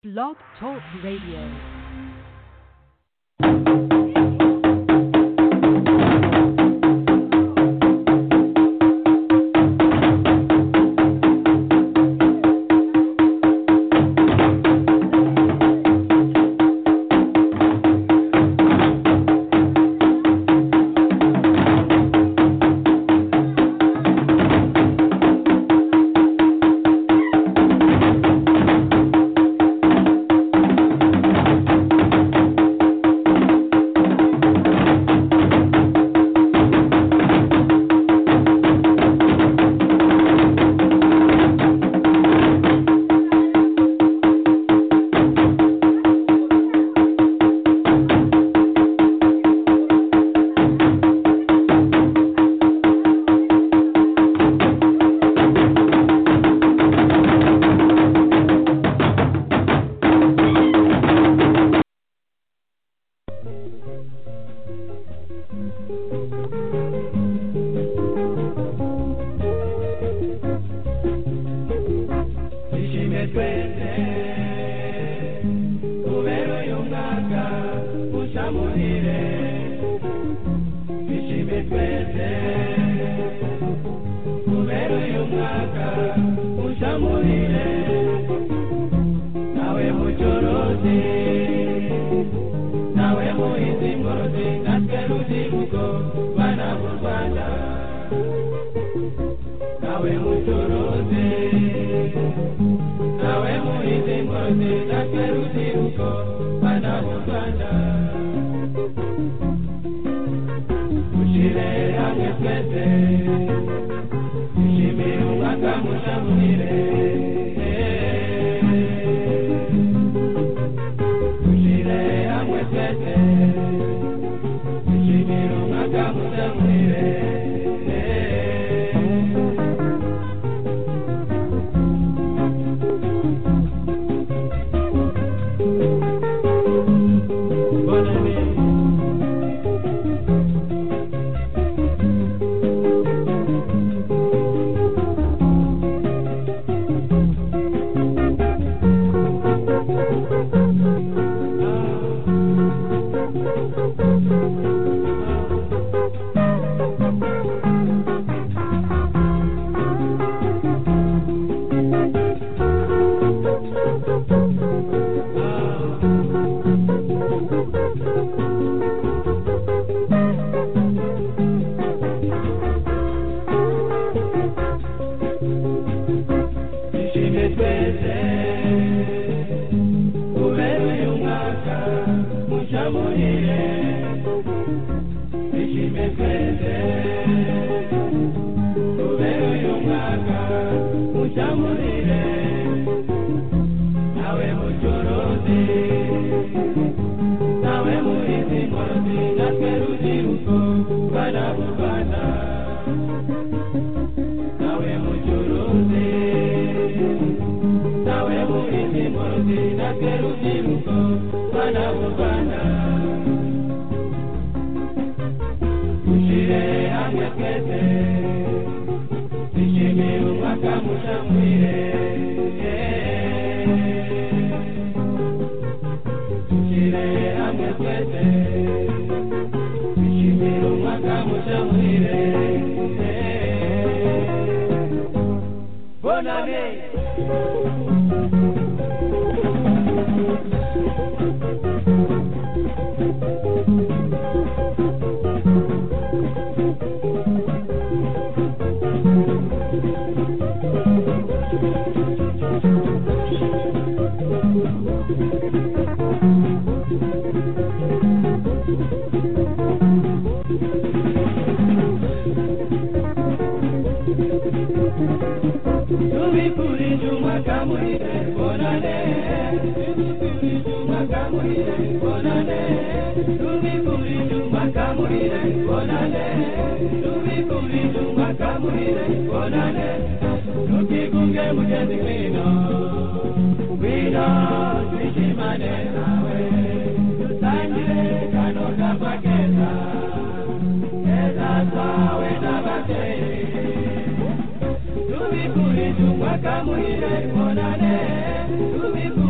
Blog Talk Radio.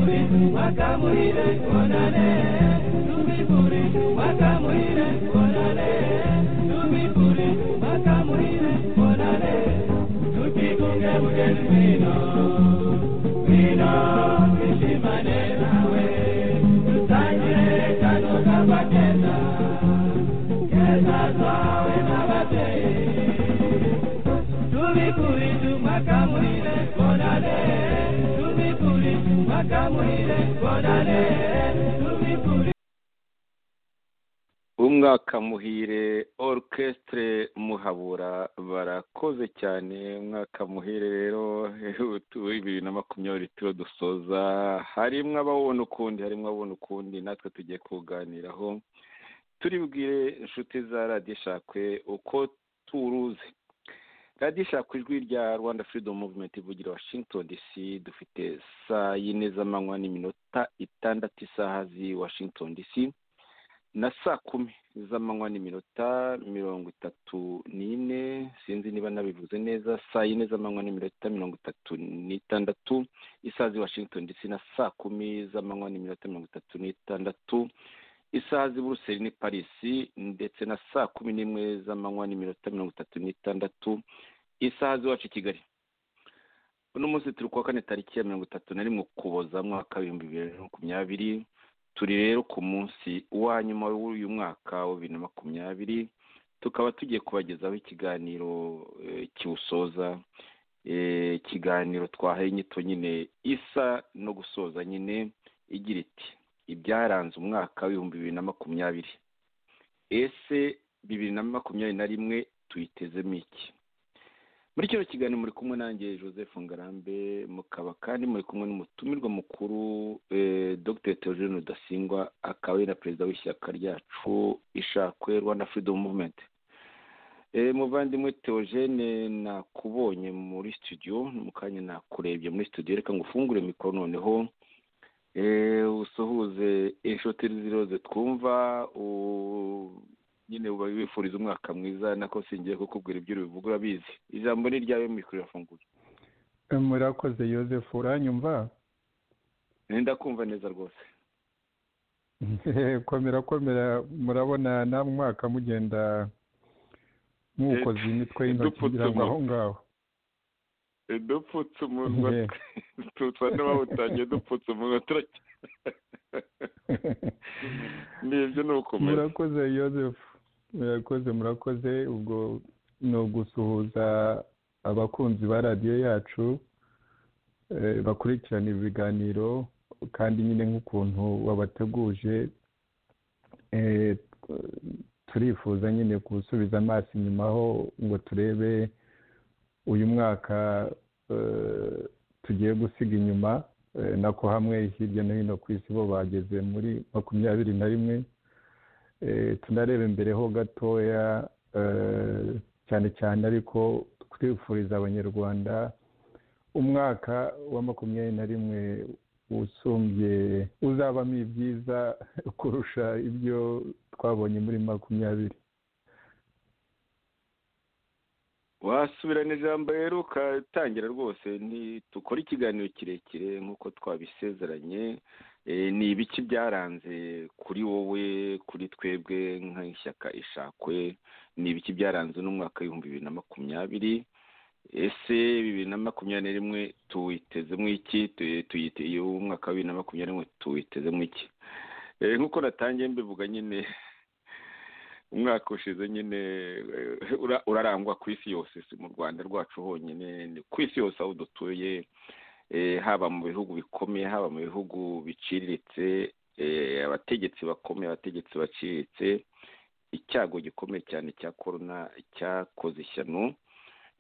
wakamuhire onane tumipure wakamuhire onane tumipure wakamuhire onane tukikunge mgeni wino wino nishimane nawe tutangire kano kama kenda kenda zawe na batei tumikuritu makamuhire bonane tumikuritu makamuhire bonane tumikuri umwaka muhire orchestre muhabura barakoze cyane umwaka muhire rero bibiri na makumyabiri turiho dusoza harimo abawubona ukundi harimo abawubona ukundi natwe tugiye kuganiraho turi bwire inshuti za radiyo ishakwe uko turuzi radiyo ishaka ijwi rya rwanda freedom movement ivugira washington dc dufite saa yine z'amanywa n'iminota itandatu isaha z'i washington dc na saa kumi z'amanywa n'iminota mirongo itatu n'ine sinzi niba nabivuze neza saa yine z'amanywa n'iminota mirongo itatu n'itandatu isaha z'i washington dc na saa kumi z'amanywa n'iminota mirongo itatu n'itandatu isaha z'i buruseli ni parisi ndetse na saa kumi n'imwe z'amanywa n'iminota mirongo itatu n'itandatu isaha z'iwacu i kigali uno munsi turi kuwa kane tariki ya mirongo itatu na rimwe ukuboza mwaka w'ibihumbi bibiri na makumyabiri turi rero ku munsi wa nyuma w'uyu mwaka wa bibiri na makumyabiri tukaba tugiye kubagezaho ikiganiro eh, kiwusoza eh, ikiganiro twahaye inyito nyine isa no gusoza nyine igira iti ibyaranze umwaka w'ibihumbi bibiri na makumyabiri ese bibiri na makumyabiri na rimwe tuyitezemo iki muri kino kiganiro muri kumwe nanjye joseph ngarambe mukaba kandi muri kumwe n'umutumirwa mukuru eh, dr theogene rudasingwa akaba ari na perezida w'ishyaka ryacu ishakwe rwanda freedom movement eh, muvandimwe theogene nakubonye muri studio no mu kanya nakurebye muri studio reka ngufungure mikoro noneho eh, usuhuze inshuti z'iroze twumva u- nyine uba wifuriza umwaka mwiza nako singiye kukubwira ibyo ubivuga urabizi ijambo ni iryawe mikoro irafunguye murakoze yosefu uranyumva nenda kumva neza rwose komera komera murabona na mwaka mugenda mwukoze imitwe y'intoki Dupfutse ngira ngo aho umutwe. ngaho dupfutse umunwa Yeah. tusa n'abawutangiye dupfutse umunwa turacya ni ibyo ni ukomeza murakoze yosefu murakoze murakoze ubwo ni ugusuhuza abakunzi ba radiyo yacu eh, bakurikirana ibiganiro kandi nyine nk'ukuntu wabateguje eh, turifuza nyine gusubiza amaso inyuma ho ngo turebe uyu mwaka eh, tugiye gusiga inyuma eh, nako hamwe hirya no hino ku isi bo bageze muri makumyabiri na rimwe Eh, tunareba imbere ho gatoya eh, cyane cyane ariko twifuriza abanyarwanda umwaka wa makumyabiri na rimwe usumbye uzabamo ibyiza kurusha ibyo twabonye muri makumyabiri wasubirana ijambo rero ukatangira rwose ntitukore ikiganiro kirekire nk'uko twabisezeranye Eh, ni ibiki byaranze kuri wowe kuri twebwe nk'ishyaka ishakwe ni ibiki byaranze n'umwaka w'ibihumbi bibiri na makumyabiri ese bibiri na makumyabiri na rimwe tuwitezemo iki Tu- tuyite iyo umwaka wa bibiri na makumyabiri na rimwe tuwitezemo iki Eh, nk'uko natangiye mbivuga nyine umwaka ushize nyine eh, ura- urarangwa ku isi yose si mu rwanda rwacu honyine ni ku isi yose aho dutuye eh, haba mu bihugu bikomeye haba mu bihugu biciriritse eh, abategetsi bakomeye abategetsi baciriritse icyago gikomeye cyane cya korona cyakoze ishyano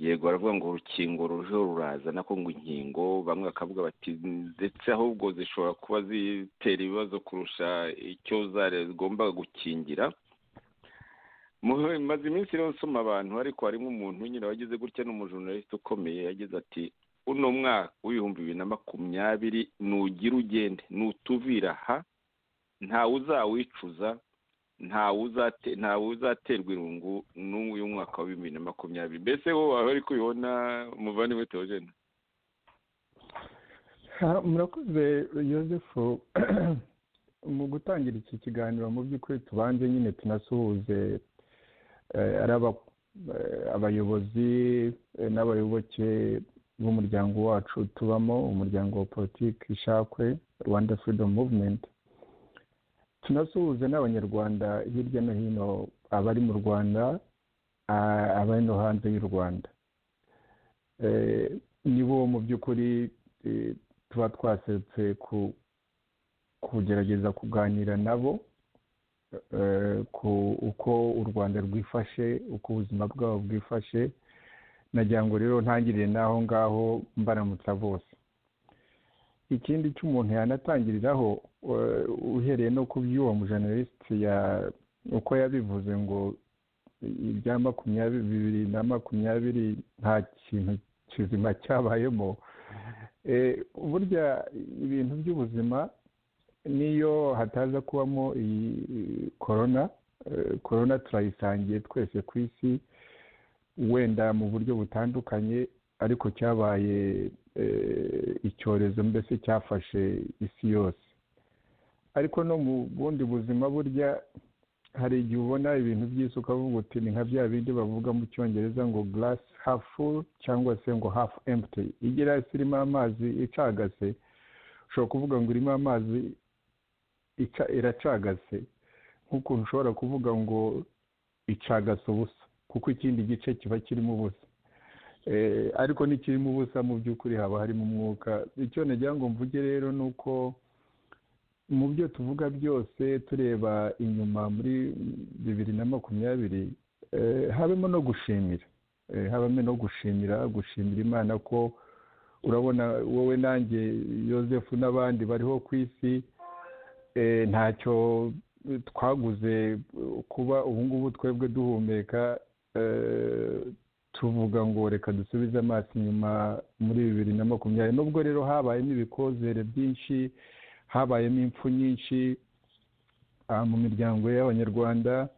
yego baravuga ngo urukingo ruriho ruraza nako ngo inkingo bamwe bakavuga bati ndetse ahubwo zishobora kuba zitera ibibazo kurusha icyo zari zigombaga gukingira Mu- maze iminsi rero nsoma abantu ariko harimo umuntu nyine wagize gutya n'umujournaliste ukomeye yagize ati uno mwaka w'ibihumbi bibiri na makumyabiri nugira ugende nutuvira aha ntawe uzawicuza ntawe uzate ntawe uzaterwa irungu n'uyu mwaka wa bibiri na makumyabiri mbese wowe waba ari kubibona umuvandimwe teogene murakoze yosefu mu gutangira iki kiganiro mu by'ukuri tubanze nyine tunasuhuze ari abayobozi n'abayoboke b'umuryango wacu tubamo umuryango wa politiki ishakwe rwanda freedom movement tunasuhuze n'abanyarwanda hirya no hino abari mu rwanda abari no hanze y'u rwanda nibo mu by'ukuri tuba twaserutse kugerageza kuganira nabo ku uko u rwanda rwifashe uko ubuzima bwabo bwifashe nagira ngo rero ntangirire n'aho ngaho mbaramutsa bose ikindi cy'umuntu yanatangiriraho uhereye no ku by'uwo mujeneralisiti uko yabivuze ngo ibya makumyabiri bibiri na makumyabiri nta kintu kizima cyabayemo burya ibintu by'ubuzima niyo hataza kubamo iyi korona korona turayisangiye twese ku isi wenda mu buryo butandukanye ariko cyabaye icyorezo mbese cyafashe isi yose ariko no mu bundi buzima burya hari igihe ubona ibintu by'isi ukavuga uti ni nka bya bindi bavuga mu cyongereza ngo glass half full cyangwa se ngo half empty igerasi irimo amazi icagase ushobora kuvuga ngo irimo amazi iracagase nk'ukuntu ushobora kuvuga ngo icagase ubusa kuko ikindi gice kiba kirimo ubusa ariko n'ikirimo ubusa mu by'ukuri haba harimo umwuka icyo nagira ngo mvuge rero ni uko mu byo tuvuga byose tureba inyuma muri bibiri na makumyabiri habemo no gushimira habamo no gushimira gushimira imana ko urabona wowe nanjye yosefu n'abandi bariho ku isi ntacyo twaguze kuba ubungubu twebwe duhumeka tuvuga ngo reka dusubize amaso inyuma muri bibiri na makumyabiri nubwo rero habayemo ibikozere byinshi habayemo impfu nyinshi mu miryango y'abanyarwanda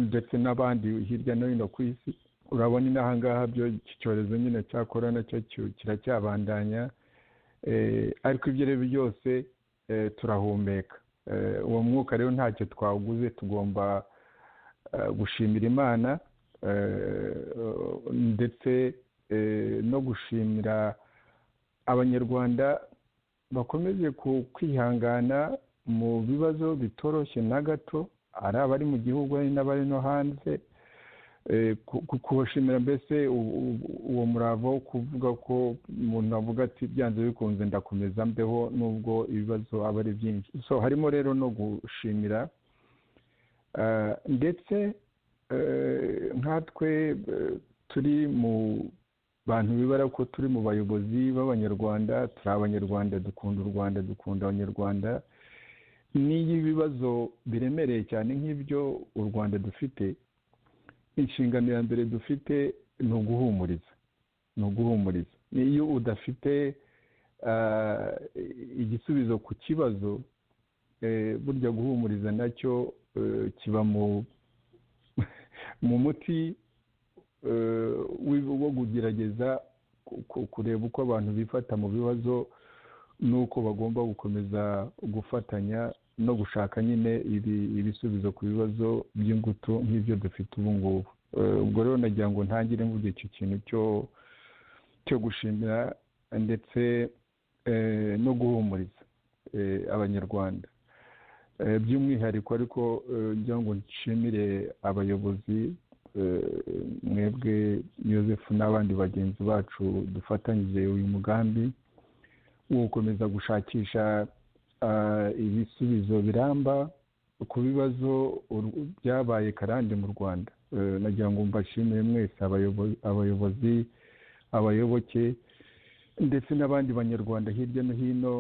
ndetse n'abandi hirya no hino ku isi urabona inahangaha byo iki cyorezo nyine cya korona cyo kiracyabandanya ariko ibyo rero byose turahumeka uwo mwuka rero ntacyo twaguze tugomba gushimira imana ndetse no gushimira abanyarwanda bakomeje kwihangana mu bibazo bitoroshye na gato ari abari mu gihugu hari n'abari no hanze kubashimira mbese uwo murava wo kuvuga ko umuntu avuga ati byanze bikunze ndakomeza mbeho nubwo ibibazo aba ari byinshi so harimo rero no gushimira ndetse nkatwe turi mu bantu bibara ko turi mu bayobozi b'abanyarwanda turi abanyarwanda dukunda u rwanda dukunda abanyarwanda n'iyo ibibazo biremereye cyane nk'ibyo u rwanda dufite inshingano ya mbere dufite ni uguhumuriza ni uguhumuriza iyo udafite igisubizo ku kibazo burya guhumuriza nacyo kiba mu muti wo kugerageza kureba uko abantu bifata mu bibazo n'uko bagomba gukomeza gufatanya no gushaka nyine ibisubizo ku bibazo by'ingutu nk'ibyo dufite ubu ngubu ubwo rero nagira ngo ntangire mvuge icyo kintu cyo gushimira ndetse no guhumuriza abanyarwanda by'umwihariko ariko ngira ngo nshimire abayobozi mwebwe yosefu n'abandi bagenzi bacu dufatanyije uyu mugambi wo gukomeza gushakisha ibisubizo biramba ku bibazo byabaye karande mu rwanda nagira ngo mbashimire mwese abayobozi abayoboke ndetse n'abandi banyarwanda hirya no hino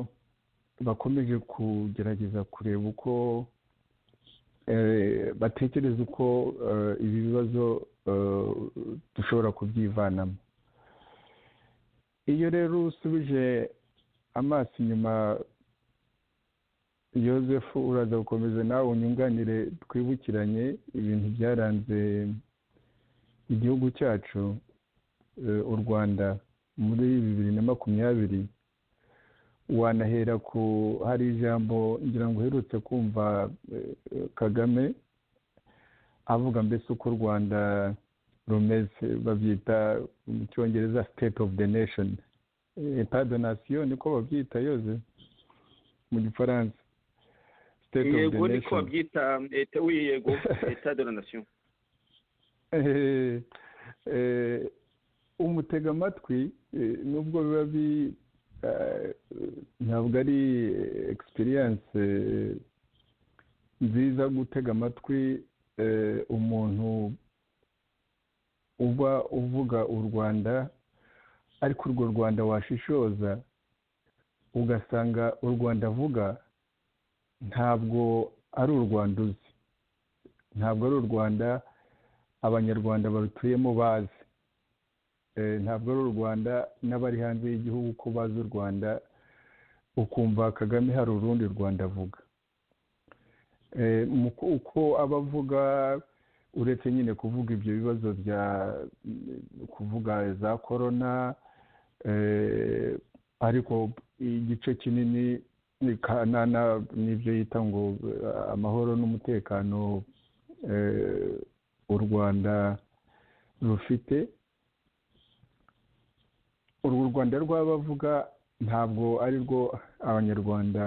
bakomeje kugerageza kureba uko batekereza uko ibi bibazo dushobora kubyivanamo iyo rero usubije amaso inyuma yosefu uraza gukomeza nawe unyunganire twibukiranye ibintu byaranze igihugu cyacu u rwanda muri bibiri na makumyabiri wanahera ku hari ijambo ngira ngo uherutse kumva kagame avuga mbese uko u rwanda rumeze babyita mu cyongereza state of the nation etadonasiyo niko babyita yoze mu gifaransa yego niko babyita yego etadonasiyo umutega amatwi nubwo biba bi ntabwo ari egisipiriyanse nziza gutega amatwi umuntu uba uvuga u rwanda ariko urwo rwanda washishoza ugasanga u rwanda avuga ntabwo ari u rwanda uzi ntabwo ari u rwanda abanyarwanda barutuyemo bazi ntabwo ari u rwanda n'abari hanze y'igihugu ko bazi u rwanda ukumva kagame hari urundi rwanda avuga uko aba avuga uretse nyine kuvuga ibyo bibazo bya kuvuga za korona ariko igice kinini n'ibyo yita ngo amahoro n'umutekano u rwanda rufite urwo rwanda rw'abavuga ntabwo ari rwo abanyarwanda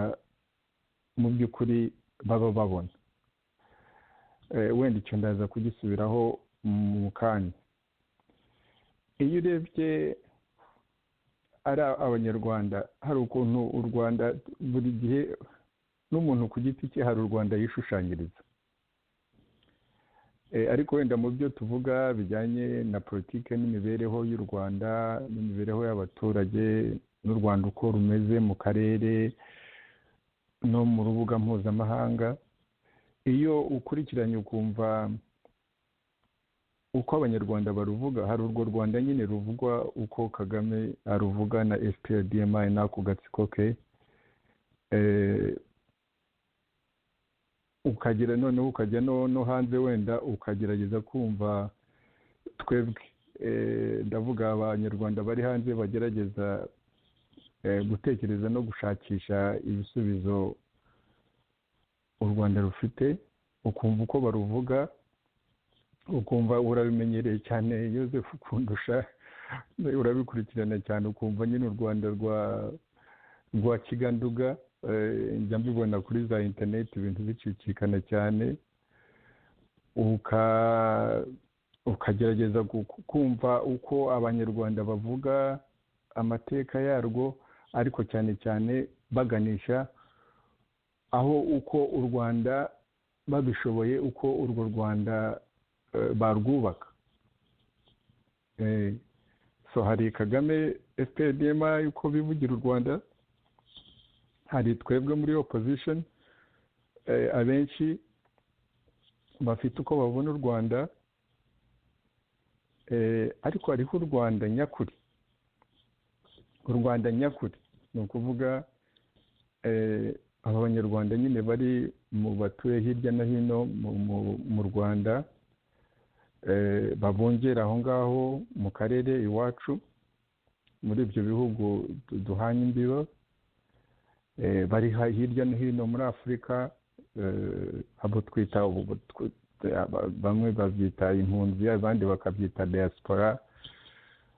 mu by'ukuri baba babona wenda icyo ndaza kugisubiraho mu kanya iyo urebye ari abanyarwanda hari ukuntu u rwanda buri gihe n'umuntu ku giti cye hari u rwanda yishushanyiriza ariko wenda mu byo tuvuga bijyanye na politiki n'imibereho y'u rwanda n'imibereho y'abaturage n'u rwanda uko rumeze mu karere no mu rubuga mpuzamahanga iyo ukurikiranye ukumva uko abanyarwanda baruvuga hari urwo rwanda nyine ruvugwa uko kagame aruvuga na fprdma n'ako gatsiko ke ukagera noneho ukajya no hanze wenda ukagerageza kumva twebwe ndavuga abanyarwanda bari hanze bagerageza gutekereza no gushakisha ibisubizo u rwanda rufite ukumva uko baruvuga ukumva urabimenyereye cyane yosefu kundusha urabikurikirana cyane ukumva nyine u rwanda rwa kiganduga njya mbibona kuri za interineti ibintu bicicikana cyane ukagerageza kumva uko abanyarwanda bavuga amateka yarwo ariko cyane cyane baganisha aho uko u rwanda babishoboye uko urwo rwanda barwubaka so hari kagame fpdma uko bivugira u rwanda hari twebwe muri opposition abenshi bafite uko babona u rwanda ariko hariho u rwanda nyakuri u rwanda nyakuri ni ukuvuga aba banyarwanda nyine bari mu batuye hirya no hino mu rwanda babungera aho ngaho mu karere iwacu muri ibyo bihugu duhanye imbiba bari hirya no hino muri afurika abo twita bamwe babyita impunzi abandi bakabyita diaspora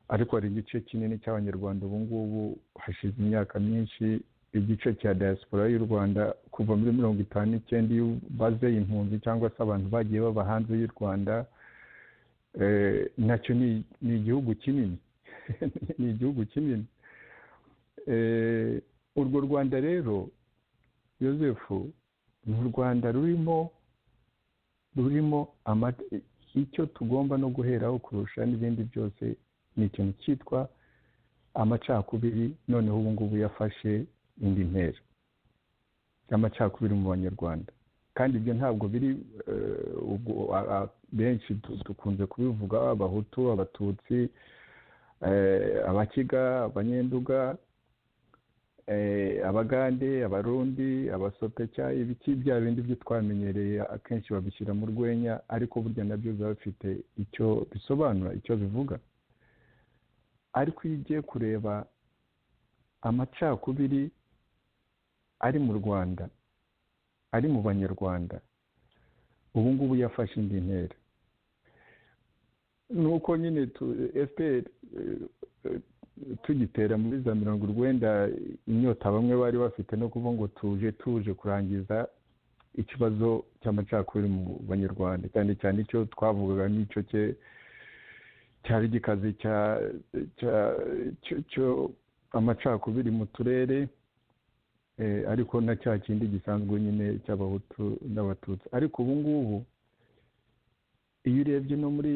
ariko hari igice kinini cy'abanyarwanda ubu ngubu hashize imyaka myinshi igice cya diaspora y'u rwanda kuva muri mirongo itanu n'icyenda iyo baze impunzi cyangwa se abantu bagiye baba hanze y'u rwanda nacyo ni igihugu kinini ni igihugu kinini urwo rwanda rero yosefu ni u rwanda rurimo rurimo icyo tugomba no guheraho kurusha n'ibindi byose ni ikintu cyitwa amacakubiri noneho ubu ngubu yafashe indi ntera y'amacakubiri mu banyarwanda kandi ibyo ntabwo biri benshi dukunze kubivuga abahutu abatutsi abakiga abanyenduga abagande abarundi abasopeka ibiki bya bindi byo twamenyereye akenshi babishyira mu rwenya ariko burya nabyo biba bifite icyo bisobanura icyo bivuga ariko iyo ugiye kureba amacakubiri ari mu rwanda ari mu banyarwanda ubu ngubu yafashe indi ntera nuko nyine fpr tugitera muri za mirongo urwenda inyota bamwe bari bafite no kuvuga ngo tuje tuje kurangiza ikibazo cy'amacakubiri mu banyarwanda cyane cyane icyo twavugaga n'icyo cye cyari gikazi cyo amacakubiri mu turere ariko na cya kindi gisanzwe nyine cy'abahutu n'abatutsi ariko ubu ngubu iyo urebye no muri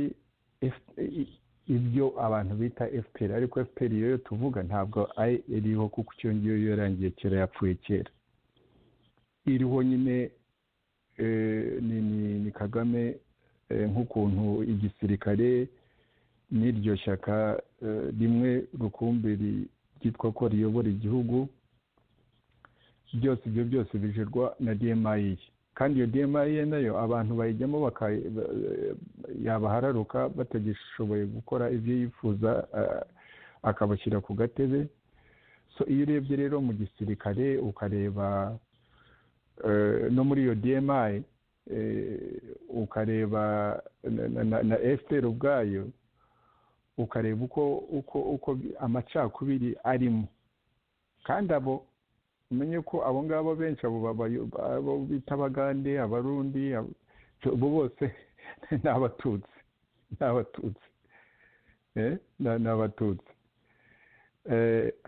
ibyo abantu bita fpr ariko fpr iyo tuvuga ntabwo iriho kuko icyo ngiyo yarangiye kera yapfuye kera iriho nyine ni kagame nk'ukuntu igisirikare n'iryo shyaka rimwe rukumbi ryitwa ko riyobora igihugu byose ibyo byose bijerwa na dmi kandi iyo dmi nayo abantu bayijyamo yabahararuka batagishoboye gukora ibyo yifuza akabashyira ku gatebe so iyo urebye rero mu gisirikare ukareba no muri iyo dmi ukareba na fpr ubwayo ukareba uko uko uko amacakubiri arimo kandi abo umenye ko abo ngabo benshi abo bita abagande abarundi abo bose ni abatutsi ni abatutsi ni abatutsi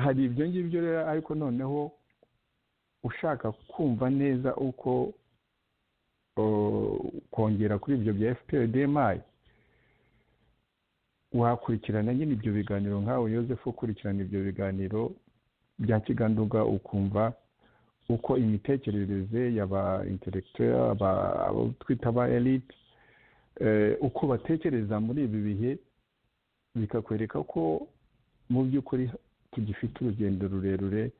hari ibyo ngibyo rero ariko noneho ushaka kumva neza uko kongera kuri ibyo bya fpr dmi wakurikirana nyine ibyo biganiro nkawe yosefu ukurikirana ibyo biganiro bya kiganduga ukumva uko imitekerereze y'aba intelectuel abo twita aba elite uko batekereza muri ibi bihe bikakwereka ko mu by'ukuri tugifite urugendo rurerure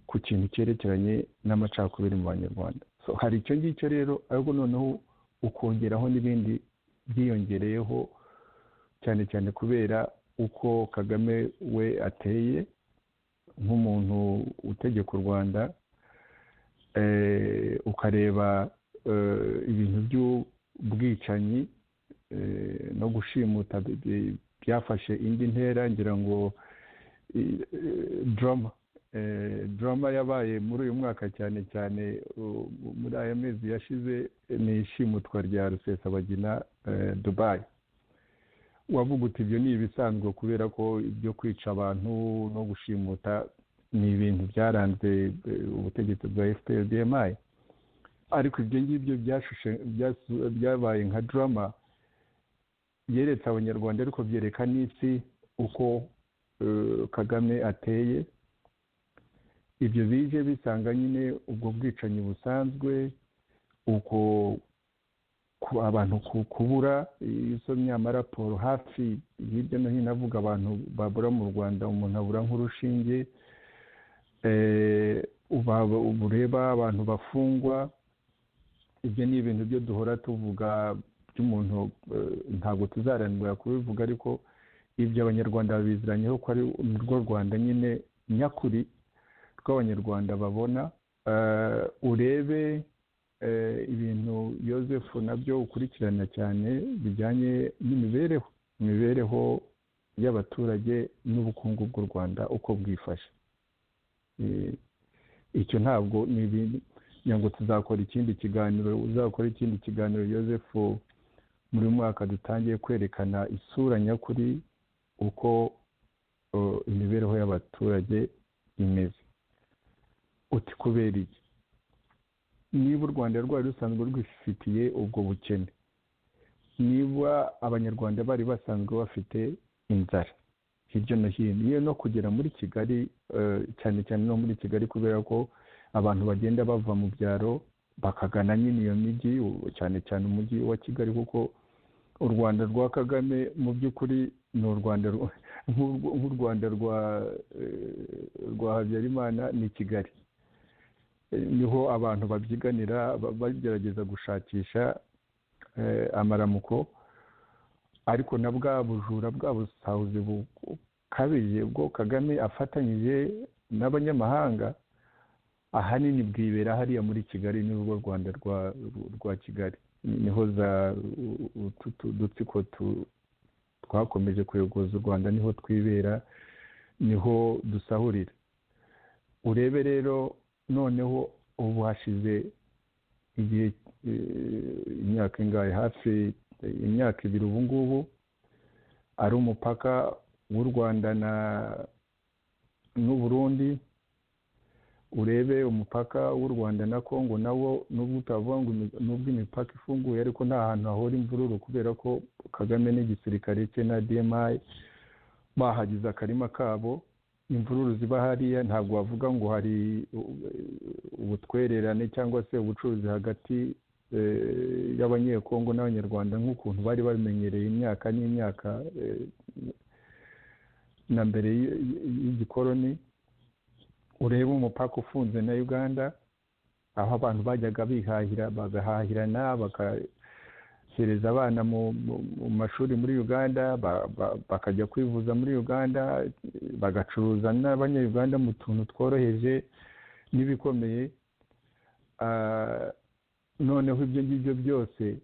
ku kintu cyerekeranye n'amacakubiri mu banyarwanda hari icyo ngicyo rero ariko noneho ukongeraho n'ibindi byiyongereyeho cyane cyane kubera uko kagame we ateye nk'umuntu utegeka u rwanda ukareba ibintu by'ubwicanyi no gushimuta byafashe indi ntera ngira ngo drama drama yabaye muri uyu mwaka cyane cyane muri aya mezi yashize ni ishimutwa rya rusesabagina dubayi wavuga uti ibyo ni ibisanzwe kubera ko ibyo kwica abantu no gushimuta ni ibintu byaranze ubutegetsi bwa fpr dmi ariko ibyo ngibyo byabaye nka drama byeretse abanyarwanda ariko byereka n'isi uko kagame ateye ibyo bije bisanga nyine ubwo bwicanyi busanzwe uko abantu kubura iyo usomye amaraporo hafi hirya no hino avuga abantu babura mu rwanda umuntu abura nk'urushinge bureba abantu bafungwa ibyo ni ibintu byo duhora tuvuga by'umuntu ntabwo tuzarangira kubivuga ariko ibyo abanyarwanda babiziranyeho ko ari urwo rwanda nyine nyakuri rw'abanyarwanda babona urebe ibintu yosefu nabyo ukurikirana cyane bijyanye n'imibereho imibereho y'abaturage n'ubukungu bw'u rwanda uko bwifashe icyo ntabwo ni ibintu ngo tuzakora ikindi kiganiro uzakora ikindi kiganiro yosefu muri mwaka dutangiye kwerekana isura nyakuri uko imibereho y'abaturage imeze uti kubera iki niba u rwanda rwari rusanzwe rwifitiye ubwo bukene niba abanyarwanda bari basanzwe bafite inzara hirya no hino iyo no kugera muri kigali cyane cyane no muri kigali kubera ko abantu bagenda bava mu byaro bakagana nyine iyo mijyi cyane cyane umujyi wa kigali kuko u rwanda rwa kagame mu by'ukuri ni u rwanda nk'u rwanda rwa habyarimana ni kigali niho abantu babyiganira bagerageza gushakisha amaramuko ariko na bwa bujura bwa busahuzi kabiri ubwo kagame afatanyije n'abanyamahanga ahanini bwibera hariya muri kigali ni rugo rwanda rwa kigali niho za udutsiko twakomeje kuyogoza u rwanda niho twibera niho dusahurira urebe rero noneho ubu hashize igihe imyaka ingahe hafi imyaka ibiri ubu ngubu ari umupaka w'u rwanda n'uburundi urebe umupaka w'u rwanda na congo nawo nubwo utavuga ngo nubwo imipaka ifunguye ariko nta hantu hahora imvururu kubera ko kagame n'igisirikare cye na dmi bahagize akarima kabo imvururu ziba hariya ntabwo wavuga ngo hari ubutwererane cyangwa se ubucuruzi hagati y'abanyekongo n'abanyarwanda nk'ukuntu bari bamenyereye imyaka n'imyaka na mbere y'igikoroni urebe umupaka ufunze na uganda aho abantu bajyaga bihahira bagahahirana bakahereza abana mu mashuri muri uganda bakajya kwivuza muri uganda bagacuruza n'abanyayuganda mu tuntu tworoheje n'ibikomeye noneho ibyo ngibyo byose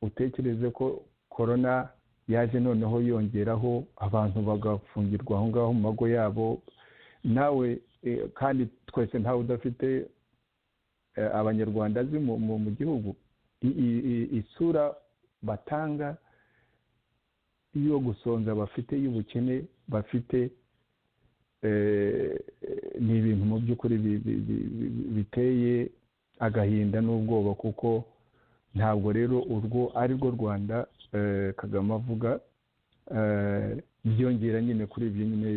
utekereze ko korona yaje noneho yongeraho abantu bagafungirwa aho ngaho mu mago yabo nawe kandi twese ntawe udafite abanyarwanda azi mu gihugu isura batanga yo gusonza bafite y'ubukene bafite ni ibintu mu by'ukuri biteye agahinda n'ubwoba kuko ntabwo rero urwo ari rwo rwanda kagame avuga byongera nyine kuri ibyo nyine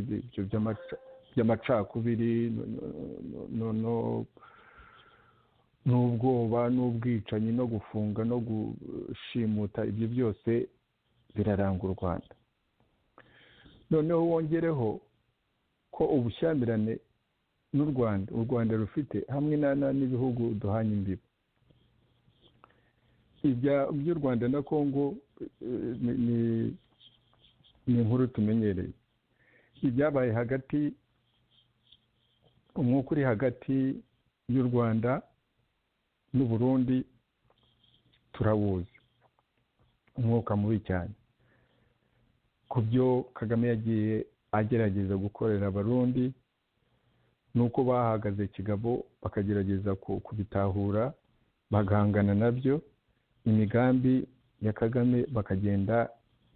by'amacakubiri n'ubwoba n'ubwicanyi no gufunga no gushimuta ibyo byose biraranga u rwanda noneho wongereho ko ubushyamirane n'u rwanda u rwanda rufite hamwe n'ibihugu duhanye imbibi iby'u rwanda na congo ni inkuru tumenyereye ibyabaye hagati umwuka uri hagati y'u rwanda n'uburundi turawuzi umwuka mubi cyane ku byo kagame yagiye agerageza gukorera abarundi nuko bahagaze kigabo bakagerageza kubitahura bagahangana nabyo imigambi ya kagame bakagenda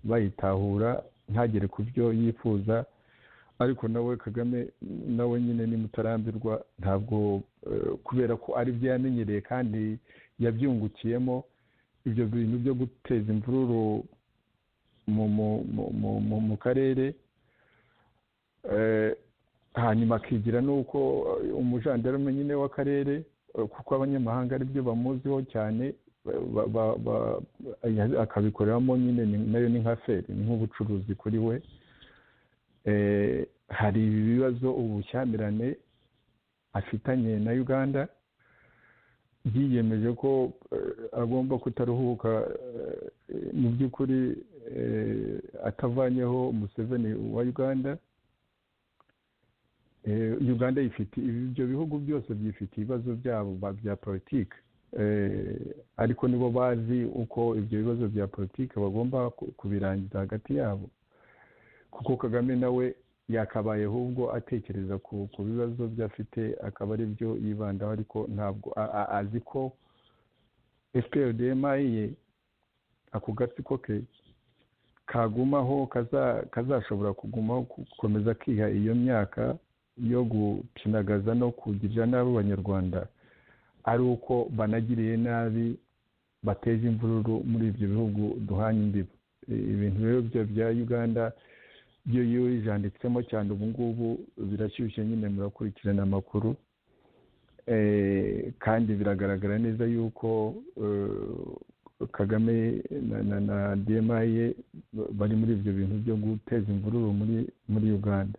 bayitahura ntagere ku byo yifuza ariko nawe kagame nawe nyine nimutarambirwa ntabwo kubera ko aribyo yamenyereye kandi yabyungukiyemo ibyo bintu byo guteza imvururu mu karere hanyuma akigira n'uko umujandarume nyine w'akarere kuko abanyamahanga aribyo bamuziho cyane akabikoreramo nyine nayo ni nka feri ni nk'ubucuruzi kuri we hari ibibazo ubushyamirane afitanye na uganda yiyemeje ko agomba kutaruhuka mu by'ukuri atavanyeho umuseveni wa uganda uganda ifite ibyo bihugu byose byifite ibibazo byabo bya politiki ariko nibo bazi uko ibyo bibazo bya politiki bagomba kubirangiza hagati yabo kuko kagame nawe yakabaye ahubwo atekereza ku bibazo byafite akaba ari byo yibandaho ariko ntabwo azi ko fprdma ye ako gatsiko ke kagumaho kazashobora kugumaho gukomeza akiha iyo myaka yo gukinagaza no kugirira nabi abanyarwanda ari uko banagiriye nabi bateje imvururu muri ibyo bihugu duhanye imbibi ibintu rero bya uganda byo iyo yijanditsemo cyane ubu ngubu birashyushye nyine murakurikirana amakuru kandi biragaragara neza yuko kagame na dma ye bari muri ibyo bintu byo guteza imvururu muri uganda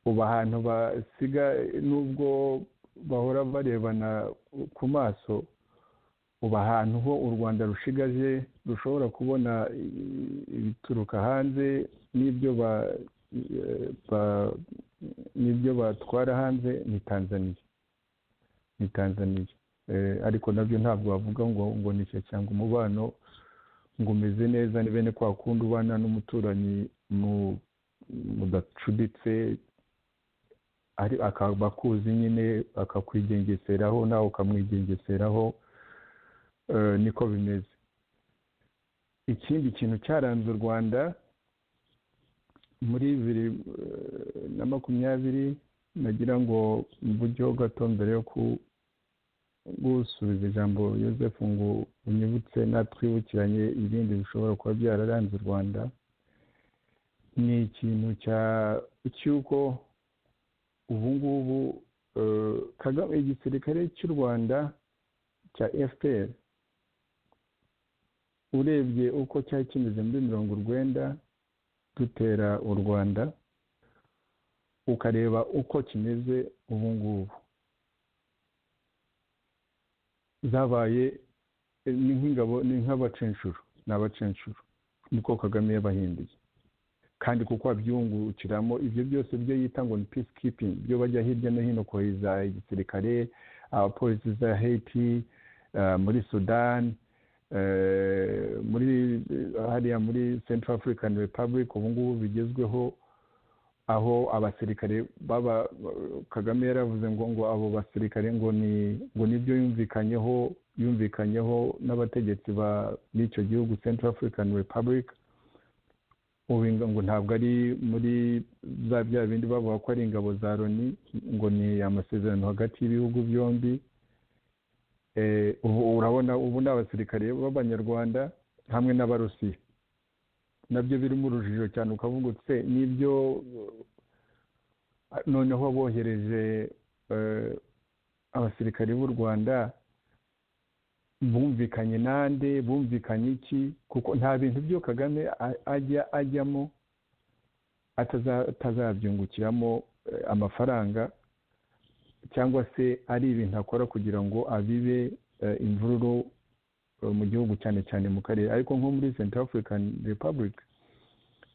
ubu ahantu basiga nubwo bahora barebana ku maso ubu ahantu ho u rwanda rushigaje rushobora kubona ibituruka hanze n'ibyo n'ibyo batwara hanze ni tanzaniya ni tanzaniya ariko nabyo ntabwo wavuga ngo ngo nicyo cyangwa umubano ngo umeze neza ni bene kwa kundi ubana n'umuturanyi mudacuditse akaba akuzi nyine akakwigengeseraho nawe ukamwigengeseraho niko bimeze ikindi kintu cyaranze u rwanda muri bibiri na makumyabiri nagira ngo mvugeho buryo gato mbere yo gusubiza ijambo yosefu ngo unyibutse natwibukiranye ibindi bishobora kuba byararanze u rwanda ni ikintu cy'uko ubu ngubu igisirikare cy'u rwanda cya fpr urebye uko cyari kimeze muri mirongo urwenda dutera u rwanda ukareba uko kimeze ubu ngubu zabaye ni nk'ingabo ni nk'abacenshuro ni abacenshuro niko kagame yabahinduye kandi kuko abyungukiramo ibyo byose byo yita ngo ni peace keeping byo bajya hirya no hino kohereza igisirikare abapolisi za haiti muri sudani muri hariya muri central african republic ubu ngubu bigezweho aho abasirikare baba kagame yaravuze ngo ngo abo basirikare ngo ni ngo nibyo yumvikanyeho yumvikanyeho n'abategetsi b'icyo gihugu central african republic ubinga ngo ntabwo ari muri za bya bindi bavuga ko ari ingabo za loni ngo ni amasezerano hagati y'ibihugu byombi ubu urabona ubu ni abasirikare b'abanyarwanda hamwe n'abarusiya nabyo birimo urujijo cyane ukavuga utse n'ibyo noneho bohereje abasirikare b'u rwanda bumvikanye nande bumvikanye iki kuko nta bintu byo kagame ajya ajyamo atazabyungukiramo amafaranga cyangwa se ari ibintu akora kugira ngo abibe imvururu mu gihugu cyane cyane mu karere ariko nko muri central african republic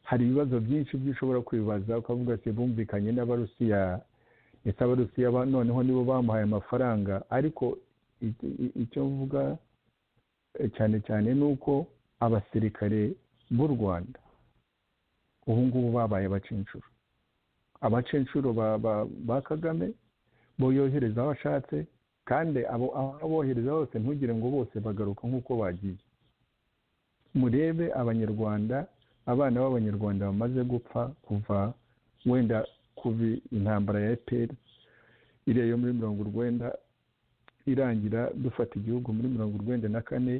hari ibibazo byinshi by'ushobora kwibaza ukavuga se bumvikanye n'abarusiya ndetse abarusiya noneho nibo bamuhaye amafaranga ariko icyo mvuga cyane cyane ni uko abasirikare b'u rwanda ubu ngubu babaye abacenshuro abacenshuro ba kagame bo yohereza aho ashatse kandi abo abohereza hose ntugire ngo bose bagaruka nk'uko bagiye murebe abanyarwanda abana b'abanyarwanda bamaze gupfa kuva wenda kuva intambara ya eperi iriya yo muri mirongo urwenda irangira dufata igihugu muri mirongo urwenda na kane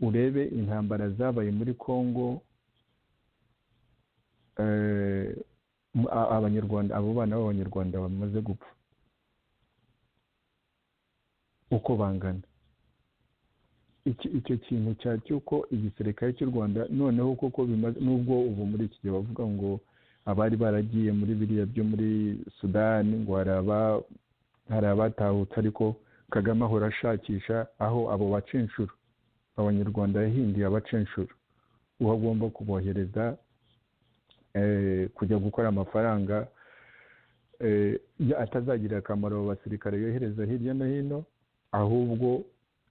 urebe intambara zabaye muri congo abanyarwanda abo bana b'abanyarwanda bamaze gupfa uko bangana icyo kintu cya cy'uko igisirikare cy'u rwanda noneho koko bimaze nubwo ubu muri iki gihe bavuga ngo abari baragiye muri biriya byo muri sudani ngo hari abatahutse ariko kagame ahora ashakisha aho abo bacenshuro abanyarwanda yahinduye abacenshuro uwo agomba kubohereza kujya gukora amafaranga atazagirira akamaro abo basirikare yohereza hirya no hino ahubwo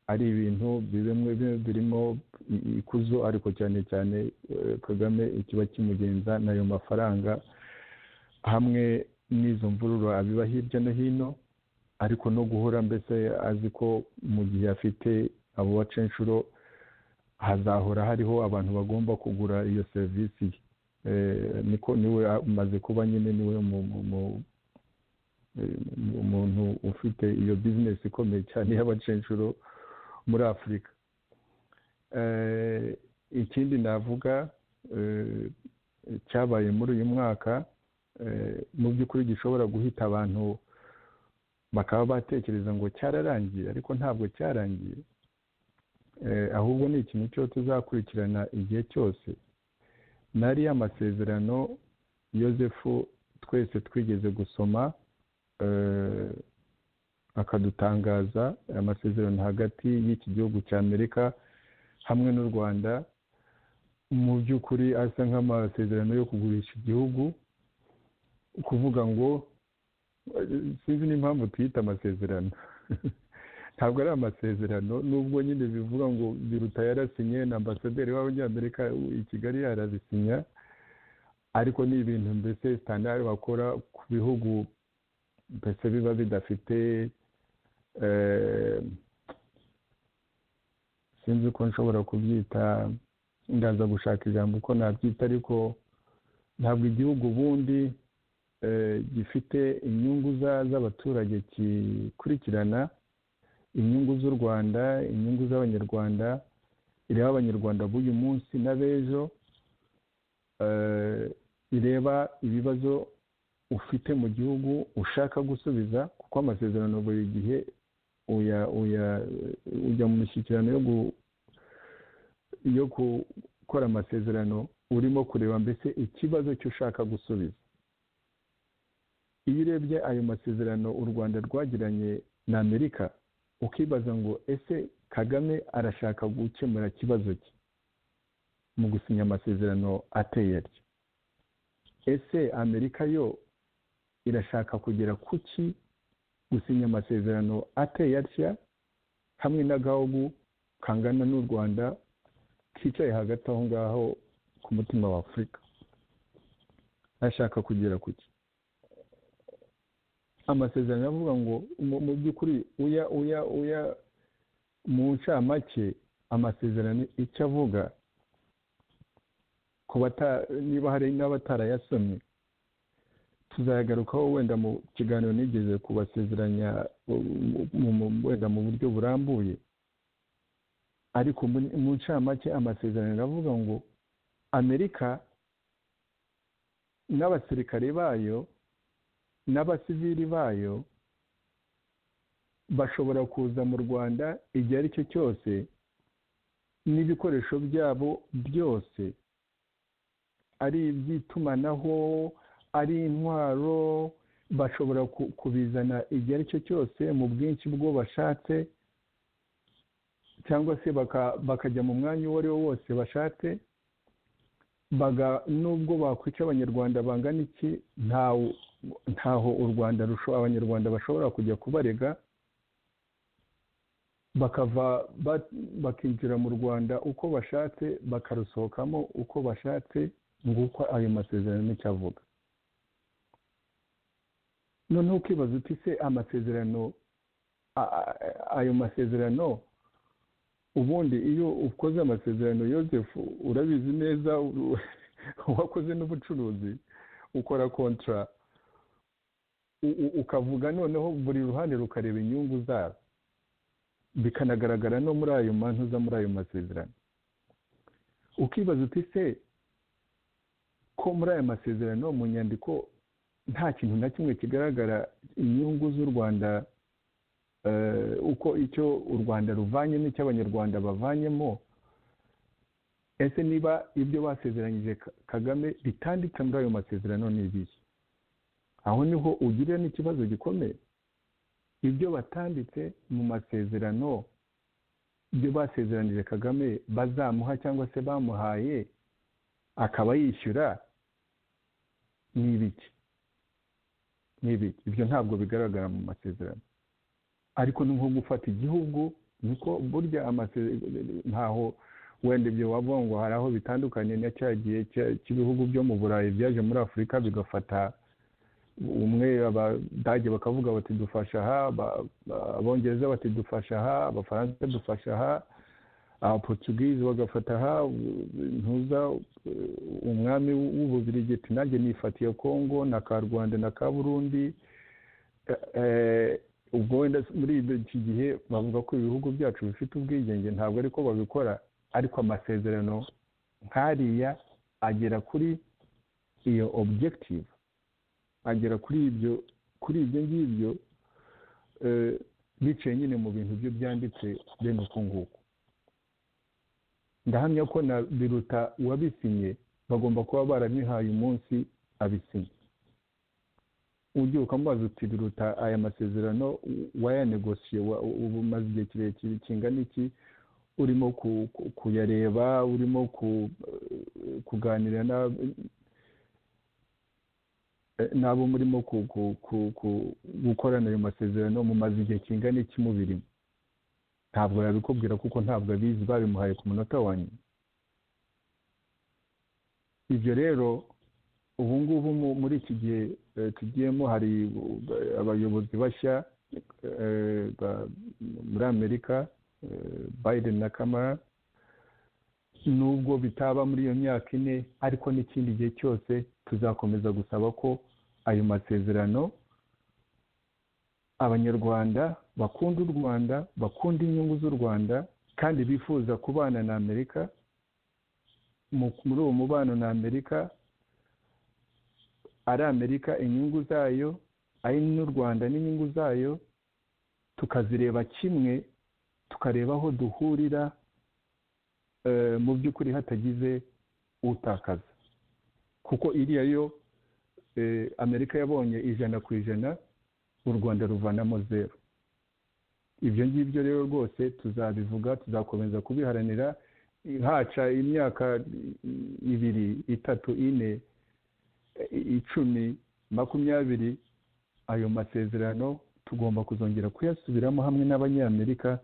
ari ibintu birimo ikuzo ariko cyane cyane kagame ikiba kimugenza n'ayo mafaranga hamwe n'izo mvururu abiba hirya no hino ariko no guhora mbese azi ko mu gihe afite abo bacenshuro hazahora hariho abantu bagomba kugura iyo serivisi niko niwe amaze kuba nyine niwe mu umuntu ufite iyo bizinesi ikomeye cyane y'abacenshuro muri afurika ikindi navuga cyabaye muri uyu mwaka mu by'ukuri gishobora guhita abantu bakaba batekereza ngo cyararangiye ariko ntabwo cyarangiye ahubwo ni ikintu cyo tuzakurikirana igihe cyose nariya amasezerano yosefu twese twigeze gusoma akadutangaza amasezerano hagati y'iki gihugu cya amerika hamwe n'u rwanda mu by'ukuri asa nk'amasezerano yo kugurisha igihugu kuvuga ngo sinzi n'impamvu tuyita amasezerano ntabwo ari amasezerano nubwo nyine bivuga ngo biruta yarasinye na ambasaderi w'abanyamerika i kigali yarabisinya ariko ni ibintu mbese sitandari bakora ku bihugu mbese biba bidafite sinzi ko nshobora kubyita ndaza gushaka ijambo uko nabyita ariko ntabwo igihugu ubundi gifite inyungu z'abaturage kikurikirana inyungu z'u rwanda inyungu z'abanyarwanda ireba abanyarwanda b'uyu munsi n'ab'ejo ireba ibibazo ufite mu gihugu ushaka gusubiza kuko amasezerano buri gihe ujya mu mishyikirano yo gukora amasezerano urimo kureba mbese ikibazo cy'ushaka gusubiza iyo urebye ayo masezerano u rwanda rwagiranye na amerika ukibaza ngo ese kagame arashaka gukemura ikibazo cye mu gusinya amasezerano ateye atyo ese amerika yo irashaka kugera ku ki gusinya amasezerano ateye atya hamwe n'agahugu kangana n'u rwanda kicaye hagati aho ngaho ku mutima wa afurika ashaka kugera ku ki amasezerano avuga ngo mu by'ukuri uya uya uya mu ncamake amasezerano icyo avuga ku niba hari n'abatarayasomye tuzayagarukaho wenda mu kiganiro nigeze kubasezeranya wenda mu buryo burambuye ariko mu ncamake amasezerano aravuga ngo amerika n'abasirikare bayo n'abasivili bayo bashobora kuza mu rwanda igihe ari cyo cyose n'ibikoresho byabo byose ari iby'itumanaho ari intwaro bashobora kubizana igihe ari cyo cyose mu bwinshi bwo bashatse cyangwa se bakajya mu mwanya uwo ari wo wose bashatse nubwo bakwica abanyarwanda bangana iki ntawe ntaho u rwanda abanyarwanda bashobora kujya kubarega bakava bakinjira mu rwanda uko bashatse bakarusohokamo uko bashatse nguko ayo masezerano nicyo avuga noneho ukibaza uti se amasezerano ayo masezerano ubundi iyo ukoze amasezerano yosefu urabizi neza wakoze n'ubucuruzi ukora kontara ukavuga noneho buri ruhande rukareba inyungu zabo bikanagaragara no muri ayo mantu za muri ayo masezerano ukibaza uti se ko muri ayo masezerano mu nyandiko nta kintu na kimwe kigaragara inyungu z'u rwanda uko icyo u rwanda ruvanye n'icyo abanyarwanda bavanyemo ese niba ibyo basezeranyije kagame bitanditse muri ayo masezerano ni ibihe aho niho ugirira n'ikibazo gikomeye ibyo batanditse mu masezerano ibyo basezeranije kagame bazamuha cyangwa se bamuhaye akaba yishyura ni ibiki ni ibiki ibyo ntabwo bigaragara mu masezerano ariko ni nko gufata igihugu niko burya ntaho wenda ibyo wavuga ngo hari aho bitandukanye na cya gihe cy'ibihugu byo mu burayi byaje muri afurika bigafata umwe abadage bakavuga bati dufasha aha abongereza bati dufasha aha abafaransa dufasha aha abaportugizi bagafata aha ntuza umwami w'ububirigi ati nanjye nifatiye kongo na ka rwanda na ka burundi ubwo wenda muri iki gihe bavuga ko ibihugu byacu bifite ubwigenge ntabwo ariko babikora ariko amasezerano nk'ariya agera kuri iyo objective agera kuri ibyo kuri ibyo ngibyo biciye nyine mu bintu byo byanditse bene uko nguko ndahamya ko na biruta uwabisinye bagomba kuba baranihaye umunsi abisinye ugiye ukamubaza uti biruta aya masezerano wayanegosiye umaze igihe kirekire kingana iki urimo kuyareba urimo kuganira n'abo murimo gukorana ayo masezerano mumaze igihe kingana iki mubirimo ntabwo yabikubwira kuko ntabwo abizi babimuhaye ku munota wa nyuma ibyo rero ubu ngubu muri iki gihe tugiyemo hari abayobozi bashya muri amerika biden na kamara nubwo bitaba muri iyo myaka ine ariko n'ikindi gihe cyose tuzakomeza gusaba ko ayo masezerano abanyarwanda bakunda u rwanda bakunda inyungu z'u rwanda kandi bifuza kubana na amerika muri uwo mubano na amerika ari amerika inyungu zayo ari n'u rwanda n'inyungu zayo tukazireba kimwe tukareba aho duhurira mu by'ukuri hatagize utakaza kuko iriya yo amerika yabonye ijana ku ijana u rwanda ruvanamo zeru ibyo ngibyo rero rwose tuzabivuga tuzakomeza kubiharanira haca imyaka ibiri itatu ine icumi makumyabiri ayo masezerano tugomba kuzongera kuyasubiramo hamwe n'abanyamerika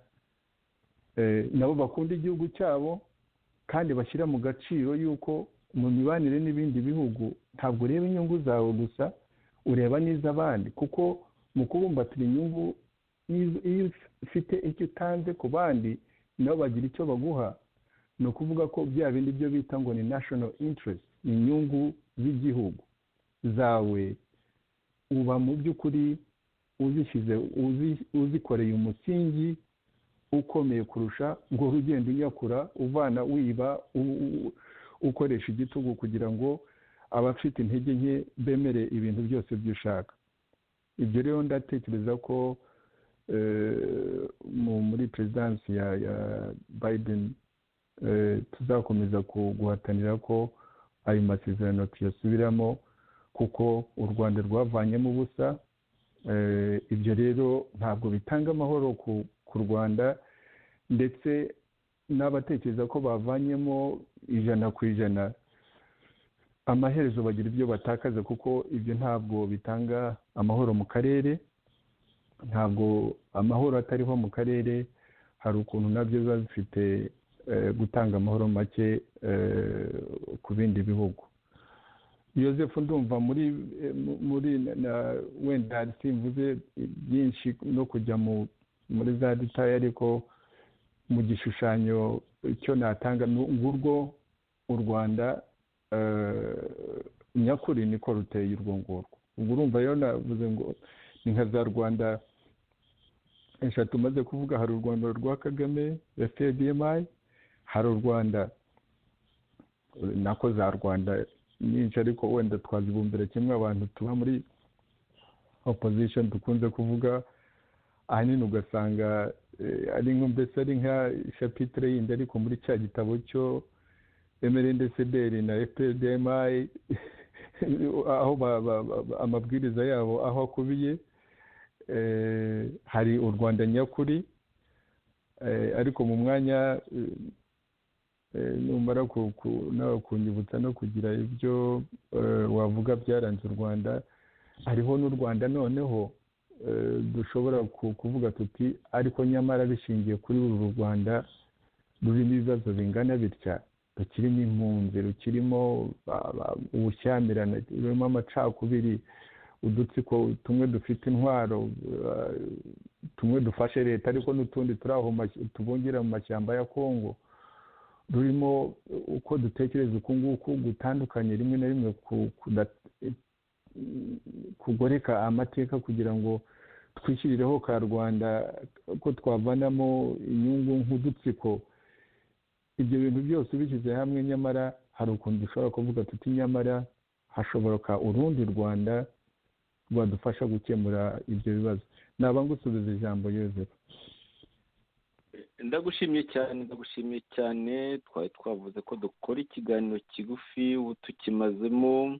nabo bakunda igihugu cyabo kandi bashyira mu gaciro y'uko mu mibanire n'ibindi bihugu ntabwo ureba inyungu zawe gusa ureba n'iz'abandi kuko mu kubumbatira inyungu iyo ufite icyo utanze ku bandi nabo bagira icyo baguha ni ukuvuga ko bya bindi byo bita ngo ni national interest ni inyungu z'igihugu zawe uba mu by'ukuri uzishyize uzikoreye umusingi ukomeye kurusha ngo ugenda unyakura uvana wiba ukoresha igitugu kugira ngo abafite intege nke bemere ibintu byose by'ushaka ibyo rero ndatekereza ko muri perezidansi ya biden tuzakomeza guhatanira ko ayo masezerano tuyasubiramo kuko u rwanda rwavanyemo ubusa ibyo rero ntabwo bitanga amahoro ku rwanda ndetse n'abatekereza ko bavanyemo ijana ku ijana amaherezo bagira ibyo batakaza kuko ibyo ntabwo bitanga amahoro mu karere ntabwo amahoro atariho mu karere hari ukuntu nabyo biba bifite gutanga amahoro make ku bindi bihugu yosefu ndumva muri muri wenda simvuze byinshi no kujya muri za detaye ariko mu gishushanyo cyo natanga ngurwo u rwanda nyakuri niko ruteye urwo ngurwo ubwo urumva rero navuze ngo ni nka za rwanda eshatu umaze kuvuga hari u rwanda rwa kagame ya fpr hari u rwanda nako za rwanda nyinshi ariko wenda twazibumbira kimwe abantu tuba muri opposition dukunze kuvuga ahanini ugasanga ari mbese ari nka shapitire yindi ariko muri cya gitabo cyo emerendeseberi na fpdmi aho amabwiriza yabo aho akubiye hari u rwanda nyakuri ariko mu mwanya numara nawe kunyibutsa no kugira ibyo wavuga byaranze u rwanda hariho n'u rwanda noneho dushobora kuvuga tuti ariko nyamara bishingiye kuri uru rwanda rurimo ibibazo bingana bitya rukirimo impunzi rukirimo ubushyamirane rurimo amacakubiri udutsiko tumwe dufite intwaro tumwe dufashe leta ariko n'utundi turi aho tubungira mu mashyamba ya kongo rurimo uko dutekereza uku nguku gutandukanye rimwe na rimwe kugoreka amateka kugira ngo twishyirireho ka rwanda ko twavanamo inyungu nk'udutsiko ibyo bintu byose ubishyize hamwe nyamara hari ukuntu dushobora kuvuga tuti nyamara hashoboka urundi rwanda rwadufasha gukemura ibyo bibazo naba ngusubiza ijambo yose ndagushimiye cyane ndagushimiye cyane twari twavuze ko dukora ikiganiro kigufi ubu tukimazemo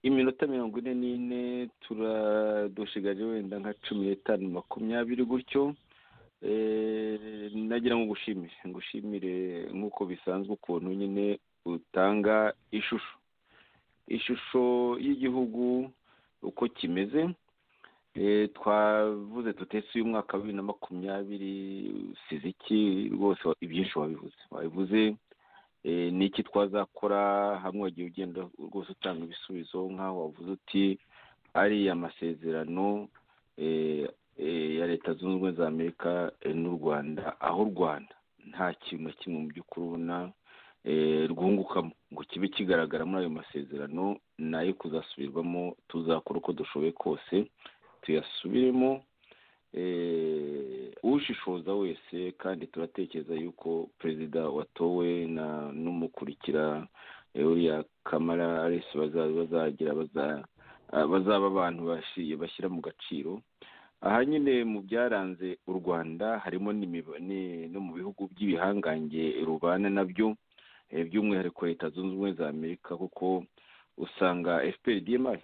iminota mirongo ine n'ine turadushigaje wenda nka cumi n'itanu makumyabiri gutyo nagira ngo ngushimire ngushimire nk'uko bisanzwe ukuntu nyine utanga ishusho ishusho y'igihugu uko kimeze twavuze tutese uyu mwaka wa bibiri na makumyabiri usize iki rwose ibyinshi wabivuze wabivuze ni iki twazakora hamwe wagiye ugenda rwose utanga ibisubizo nk'aho wavuze uti ariya masezerano ya leta zunze ubumwe za amerika n'u rwanda aho u rwanda nta kintu na kimwe mu by'ukuri ubona rwungukamo ngo kibe kigaragara muri ayo masezerano nayo kuzasubirwamo tuzakora uko dushoboye kose tuyasubiremo ushishoza wese kandi turatekereza yuko perezida watowe n'umukurikira uriya kamara arisi bazagira bazaba abantu bashyira mu gaciro aha nyine mu byaranze u rwanda harimo no mu bihugu by'ibihangange rubana nabyo by'umwihariko leta zunze ubumwe za amerika kuko usanga fpr dmr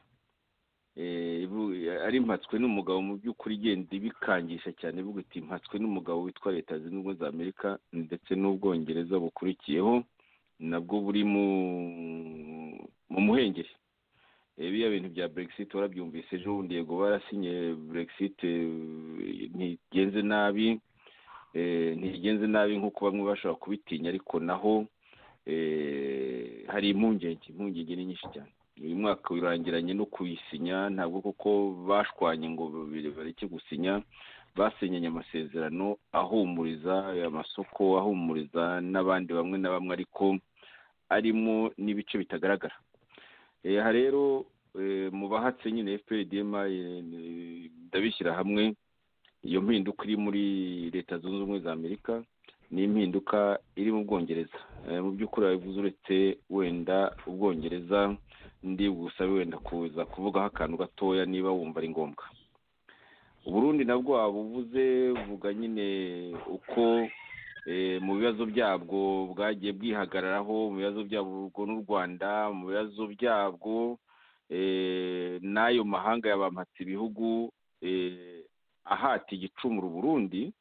ari mpatswe n'umugabo mu by'ukuri igenda ibikangisha cyane ivuga iti mpatswe n'umugabo witwa leta zunze ubumwe za amerika ndetse n'ubwongereza bukurikiyeho nabwo buri mu muhengeri biriya bintu bya brexit warabyumvise ejo bundi yego barasinye brexit ntigenze nabi ntigenze nabi nk'uko bamwe bashobora kubitinya ariko naho hari impungenge impungenge ni nyinshi cyane uyu mwaka wirangiranye no kuyisinya ntabwo kuko bashwanye ngo bareke gusinya basinyanye amasezerano ahumuriza amasoko ahumuriza n'abandi bamwe na bamwe ariko arimo n'ibice bitagaragara aha rero mu bahatse nyine fpdm ndabishyira hamwe iyo mpinduka iri muri leta zunze ubumwe za amerika ni impinduka iri mu bwongereza mu by'ukuri wabivuze uretse wenda ubwongereza ndi busabe wenda kuza kuvugaho akantu gatoya niba wumva ari ngombwa uburundi nabwo waba uvuze vuga nyine uko mu bibazo byabwo bwagiye bwihagararaho mu bibazo byabwo n'u rwanda mu bibazo byabwo n'ayo mahanga yabampatse ibihugu ahata igicumuro burundi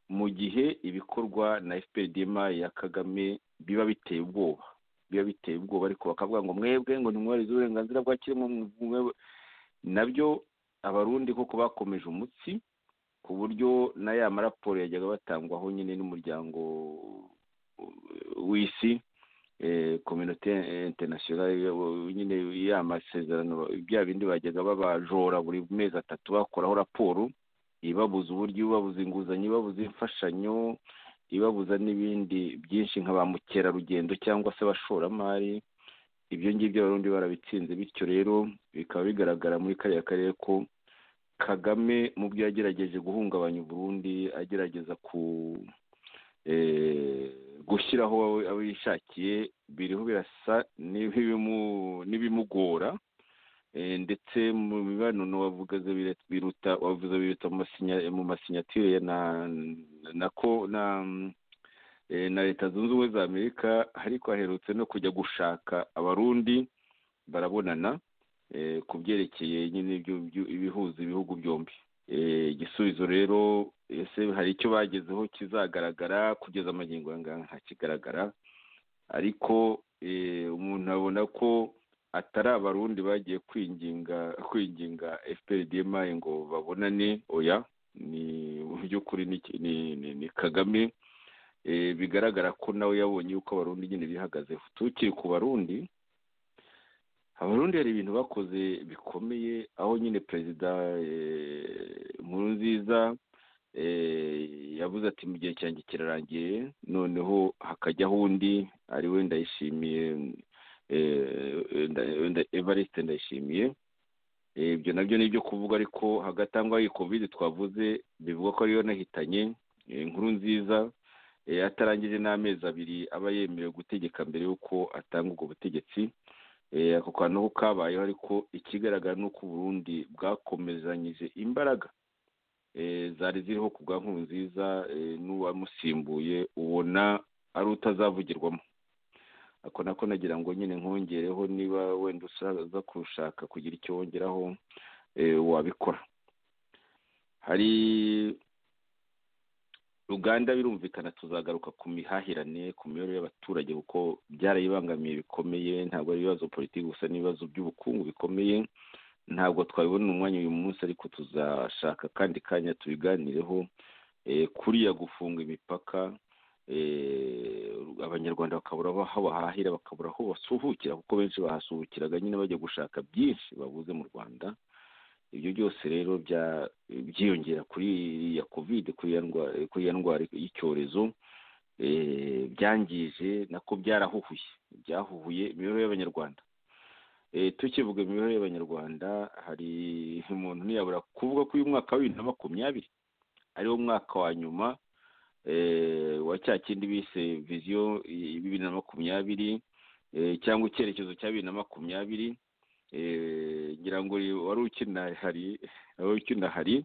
mu gihe ibikorwa na fpdm ya kagame biba biteye ubwoba biba biteye ubwoba ariko bakavuga ngo mwebwe ngo ntimwubahirize uburenganzira bwa kiremwamuntu nabyo abarundi koko bakomeje umutsi ku buryo na ya maraporo yajyaga batangwaho nyine n'umuryango w'isi kominote international nyine ya masezerano bya bindi bajyaga babajora buri mezi atatu bakoraho raporo ibabuza uburyo ibabuza inguzanyo ibabuza imfashanyo ibabuza n'ibindi byinshi nka ba mukerarugendo cyangwa se abashoramari ibyo ngibyo abarundi barabitsinze bityo rero bikaba bigaragara muri kariya karere ko kagame mu byo yagerageje guhungabanya uburundi agerageza ku gushyiraho abo yishakiye biriho birasa n'ibimugora ndetse mu mibonano wavuze biruta wavuze biruta mu masinyatire na ko na leta zunze ubumwe za amerika ariko haherutse no kujya gushaka abarundi barabonana ku byerekeye nyine ibihuza ibihugu byombi igisubizo rero ese hari icyo bagezeho kizagaragara kugeza amagingo ayangaya ntakigaragara ariko umuntu abona ko atari abarundi bagiye kwinginga kwinginga fprdm ngo babonane oya ni mu by'ukuri ni kagame bigaragara ko nawe yabonye yuko abarundi nyine bihagazeho tukiri ku barundi abarundi hari ibintu bakoze bikomeye aho nyine perezida nkuru nziza yavuze ati mu gihe cyanjye kirarangiye noneho hakajyaho undi ari we ndayishimiye evariste ndayishimiye ibyo nabyo ni ibyo kuvuga ariko hagati aho ngaho iyi kovide twavuze bivuga ko ariyo nahitanye inkuru nziza atarangije n'amezi abiri aba yemerewe gutegeka mbere y'uko atanga ubwo butegetsi ako kantu ko kabayeho ariko ikigaragara ni uko uburundi bwakomezanyije imbaraga zari ziriho ku bwa nkuru nziza n'uwamusimbuye ubona ari utazavugirwamo ako nako nagira ngo nyine nkongereho niba wenda usaza kurushaka kugira icyo wongeraho wabikora hari uganda birumvikana tuzagaruka ku mihahirane ku mibereho y'abaturage kuko byarayibangamiye bikomeye ntabwo ari ibibazo politiki gusa n'ibibazo by'ubukungu bikomeye ntabwo twabibona umwanya uyu munsi ariko tuzashaka akandi kanya tubiganireho kuriya gufunga imipaka abanyarwanda bakabura aho bahahira bakabura aho basuhukira kuko benshi bahasuhukiraga nyine bajya gushaka byinshi babuze mu rwanda ibyo byose rero byiyongera kuri ya kovide kuri ya ndwara y'icyorezo byangije nako byarahuhuye byahuhuye imibereho y'abanyarwanda tukivuga imibereho y'abanyarwanda hari umuntu ntiyabura kuvuga ko uyu mwaka wa bibiri na makumyabiri ariwo mwaka wa nyuma wa cya kindi bise viziyo bibiri na makumyabiri cyangwa icyerekezo cya bibiri na makumyabiri ngira ngo wari ukina hari wari ukina hari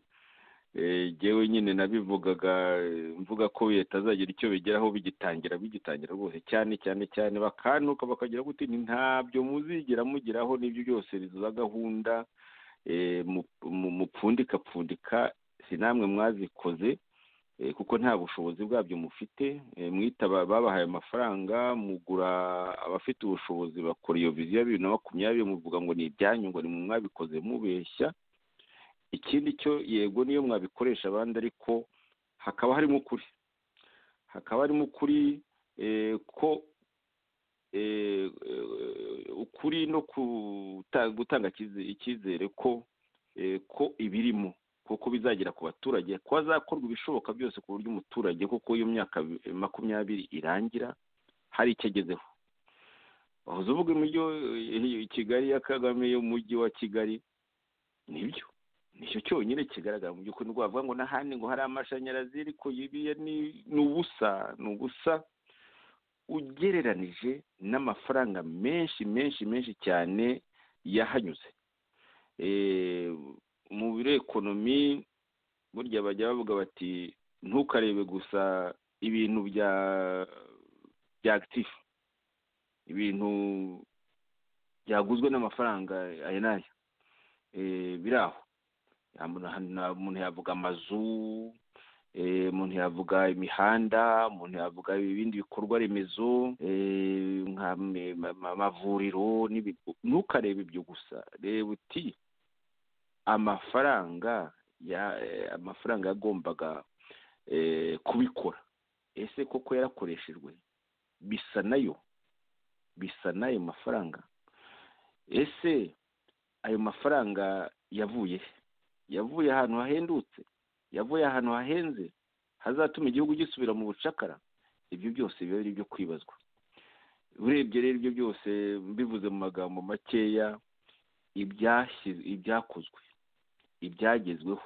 ngewe nyine nabivugaga mvuga ko leta azagira icyo bigeraho bigitangira bigitangira rwose cyane cyane cyane bakanuka bakagira guti ntabyo muzigera mugeraho n'ibyo byose za gahunda mupfundikapfundika si namwe mwazikoze kuko nta bushobozi bwabyo mufite mwita babahaye amafaranga mugura abafite ubushobozi bakora iyo viziyo ya bibiri na makumyabiri muvuga ngo ni ibyanyu ngo ni mwabikoze mubeshya ikindi cyo yego niyo mwabikoresha abandi ariko hakaba harimo ukuri hakaba harimo ukuri ko ukuri no gutanga icyizere ko ko ibirimo kuko bizagera ku baturage ko hazakorwa ibishoboka byose ku buryo umuturage kuko iyo myaka makumyabiri irangira hari icyo agezeho wahoze uvuga imujyi kigali ya kagame y'umujyi wa kigali nibyo nicyo cyonyine kigaragara mu by'ukuri ngo bavuga ngo n'ahandi ngo hari amashanyarazi ariko yibiye ni ubusa ni ubusa ugereranije n'amafaranga menshi menshi menshi cyane yahanyuze mu biro ekonomi burya bajya bavuga bati ntukarebe gusa ibintu bya bya agitifu ibintu byaguzwe n'amafaranga aya n'aya biri aho umuntu yavuga amazu umuntu yavuga imihanda umuntu yavuga ibindi bikorwa remezo amavuriro ntukarebe ibyo gusa reba uti amafaranga amafaranga yagombaga kubikora ese koko yarakoreshejwe bisa nayo bisa n'ayo mafaranga ese ayo mafaranga yavuye yavuye ahantu hahendutse yavuye ahantu hahenze hazatuma igihugu gisubira mu bucakara ibyo byose biba ari ibyo kwibazwa urebye rero ibyo byose mbivuze mu magambo makeya ibyakozwe ibyagezweho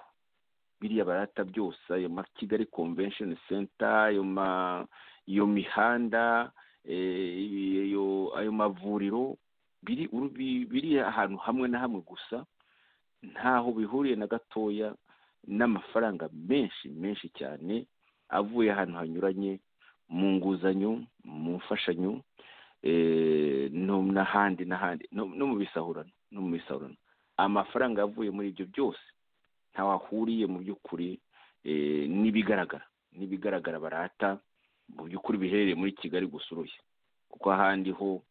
biriya barata byose ayo ma kigali convention center ayo ma iyo mihanda ayo mavuriro biri ahantu hamwe na hamwe gusa ntaho bihuriye na gatoya n'amafaranga menshi menshi cyane avuye ahantu hanyuranye mu nguzanyo mu mfashanyo n'ahandi n'ahandi no mu bisahurano no mu misaruro amafaranga avuye muri ibyo byose ntawe ahuriye mu by'ukuri n'ibigaragara n'ibigaragara barata mu by'ukuri biherereye muri kigali gusuruye kuko ahandi ho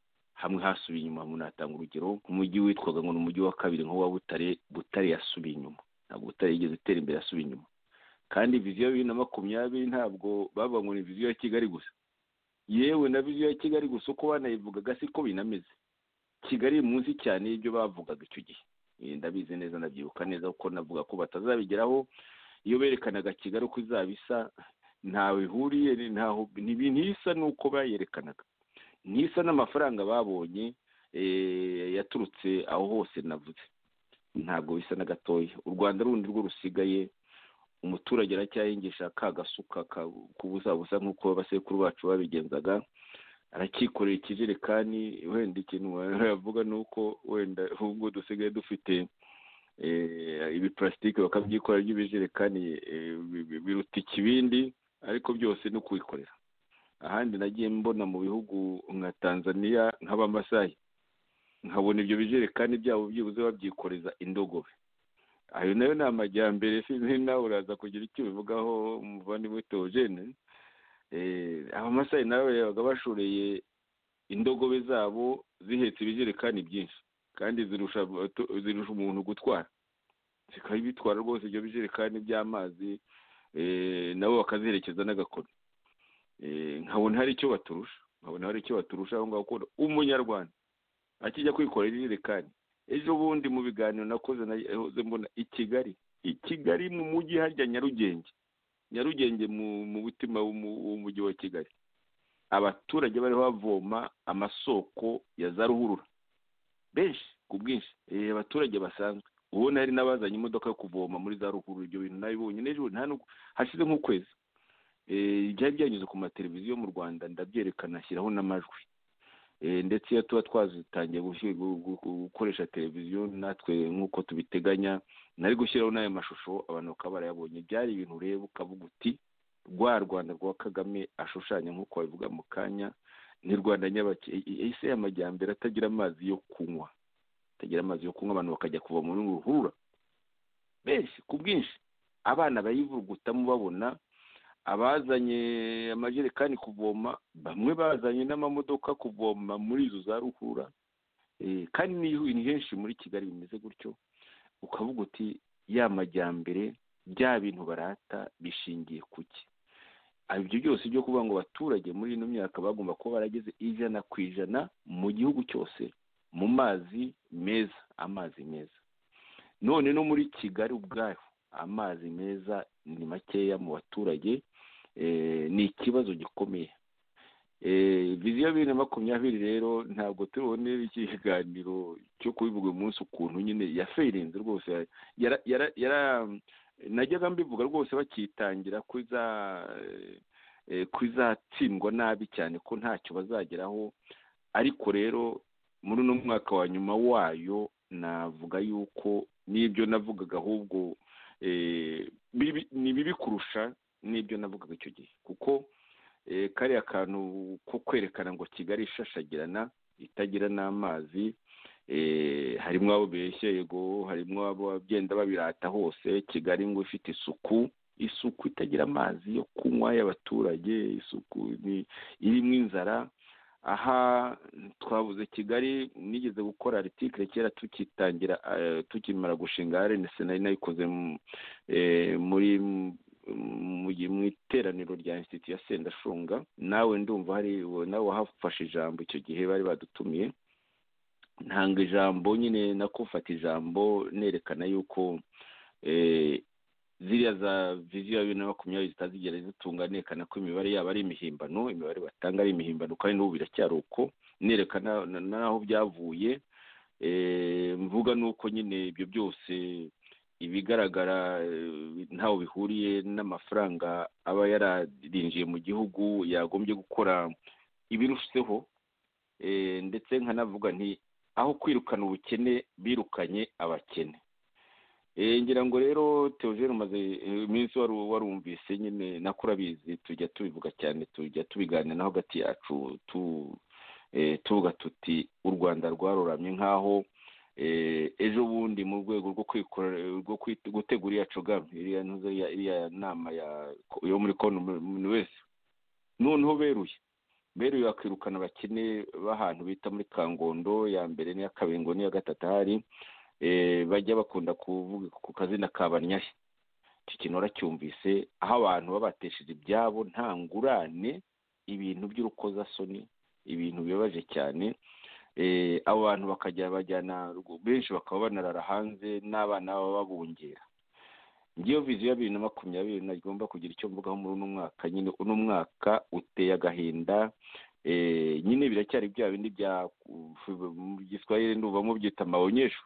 hamwe hasubiye inyuma munatanga urugero nk'umujyi witwaga ngo ni umujyi wa kabiri nk'uwa butare butare yasubiye inyuma ntabwo butare yigeze itera imbere yasubiye inyuma kandi viziyo bibiri na makumyabiri ntabwo bavuga ngo ni viziyo ya kigali gusa yewe na viziyo ya kigali gusa uko banayivugaga siko binameze kigali munsi cyane y'ibyo bavugaga icyo gihe ndabizi neza ndabyibuka neza kuko navuga ko batazabigeraho iyo berekanaga kigali uko izaba isa ntawe ihuriye ntisa n'uko bayerekanaga ntisa n'amafaranga babonye yaturutse aho hose navuze ntabwo bisa na gatoya u rwanda rundi rwo rusigaye umuturage aracyahingisha ka gasuka k'ubusabusa nk'uko abasekuru bacu babigenzaga aracyikorera ikijerekani wenda ikintu yavuga ni uko wenda ahubwo dusigaye dufite ibiparasitike bakabyikorera by'ibijerekani biruta ikibindi ariko byose ni ukubikorera ahandi nagiye mbona mu bihugu nka tanzania nk'abamasayi nkabona ibyo bijerekani byabo byibuze babyikoreza indogobe ayo nayo ni amajyambere sinzi nawe uraza kugira icyo ubivugaho umuvandimwe teogene abamasayi nabo babaga bashoreye indogobe zabo zihetse ibijerekani byinshi kandi zirusha zirusha umuntu gutwara zikaba bitwara rwose ibyo bijerekani by'amazi nabo bakaziherekeza n'agakoni nkabona hari icyo baturusha nkabona hari icyo baturusha aho ngaho ukunda umunyarwanda akijya kwikorera ijerekani ejo bundi mu biganiro nakoze nahoze mbona i kigali i kigali mu mujyi harya nyarugenge nyarugenge mu mutima w'umujyi wa kigali abaturage bari bavoma amasoko ya za ruhurura benshi ku bwinshi abaturage basanzwe ubona hari n'abazanye imodoka yo kuvoma muri za ruhurura ibyo bintu nabibonye n'ejo hashize nk'ukwezi byari byanyuze ku mateleviziyo mu rwanda ndabyerekana ashyiraho n'amajwi ndetse iyo tuba twazitangiye gukoresha televiziyo natwe nk'uko tubiteganya nari gushyiraho n'ayo mashusho abantu bakaba barayabonye byari ibintu ureba ukavuga uti rwa rwanda rwa kagame ashushanya nk'uko babivuga mu kanya ni rwanda nyabakeye ese y'amajyambere atagira amazi yo kunywa atagira amazi yo kunywa abantu bakajya kuva muri ruhurura benshi ku bwinshi abana bayivugutamo babona abazanye amajerekani kuvoma bamwe bazanye n'amamodoka kuvoma muri izo za ruhura kandi ni henshi muri kigali bimeze gutyo ukavuga uti ya majyambere bya bintu barata bishingiye ku ki ibyo byose byo kuvuga ngo abaturage muri ino myaka bagomba kuba barageze ijana ku ijana mu gihugu cyose mu mazi meza amazi meza none no muri kigali ubwayo amazi meza ni makeya mu baturage ni ikibazo gikomeye viziyo bibiri na makumyabiri rero ntabwo tubone ikiganiro cyo kubivuga umunsi ukuntu nyine yaferinze rwose najyaga mbivuga rwose bakitangira kuzatsindwa nabi cyane ko ntacyo bazageraho ariko rero muri uno mwaka wa nyuma wayo navuga yuko n'ibyo navugaga ahubwo ni bibi kurusha n'ibyo navugaga icyo gihe kuko kariya kantu ko kwerekana ngo kigali ishashagirana itagira n'amazi harimo abo beshye yego harimo abo bagenda babirata hose kigali ngo ifite isuku isuku itagira amazi yo kunywa y'abaturage isuku irimo inzara aha twabuze kigali nigeze gukora aritikire kera tukitangira tukimara gushinga arenesi nari nayikoze muri mu iteraniro rya insititi ya sendashunga nawe ndumva hari nawe wahafashe ijambo icyo gihe bari badutumiye ntanga ijambo nyine nakufata ijambo nerekana yuko ziriya za viziyo ya bibiri na makumyabiri zitazigera zitunganekana ko imibare yabo ari imihimbano imibare batanga ari imihimbano kandi n'ubu biracyari uko nerekana n'aho byavuye mvuga nuko nyine ibyo byose ibigaragara ntaho bihuriye n'amafaranga aba yararinjiye mu gihugu yagombye gukora ibirushijeho ndetse nkanavuga nti aho kwirukana ubukene birukanye abakene ngira ngo rero teogene umaze iminsi warumvise nyine nako urabizi tujya tubivuga cyane tujya tubiganira naho hagati yacu tuvuga tuti u rwanda rwaroramye nk'aho ejo bundi mu rwego rwo gutegura iya cogame iriya nama yo muri konti wese noneho beruye beruye bakirukana abakene b'ahantu bita muri kangondo ya mbere n'iya kabengo n'iya gatatu ahari bajya bakunda kuvuga ku kazina ka banyahe icyo kintu waracyumvise aho abantu baba batesheje ibyabo nta ngurane ibintu by'urukozasoni ibintu bibabaje cyane abo bantu bakajya bajyana benshi bakaba banarara hanze n'abana baba babungera ngiyo viziyo ya bibiri na makumyabiri nagomba kugira icyo mvugaho muri uno mwaka nyine uno mwaka uteye agahinda nyine biracyari bya bindi bya giswahili ndumva mubyita amabonyesho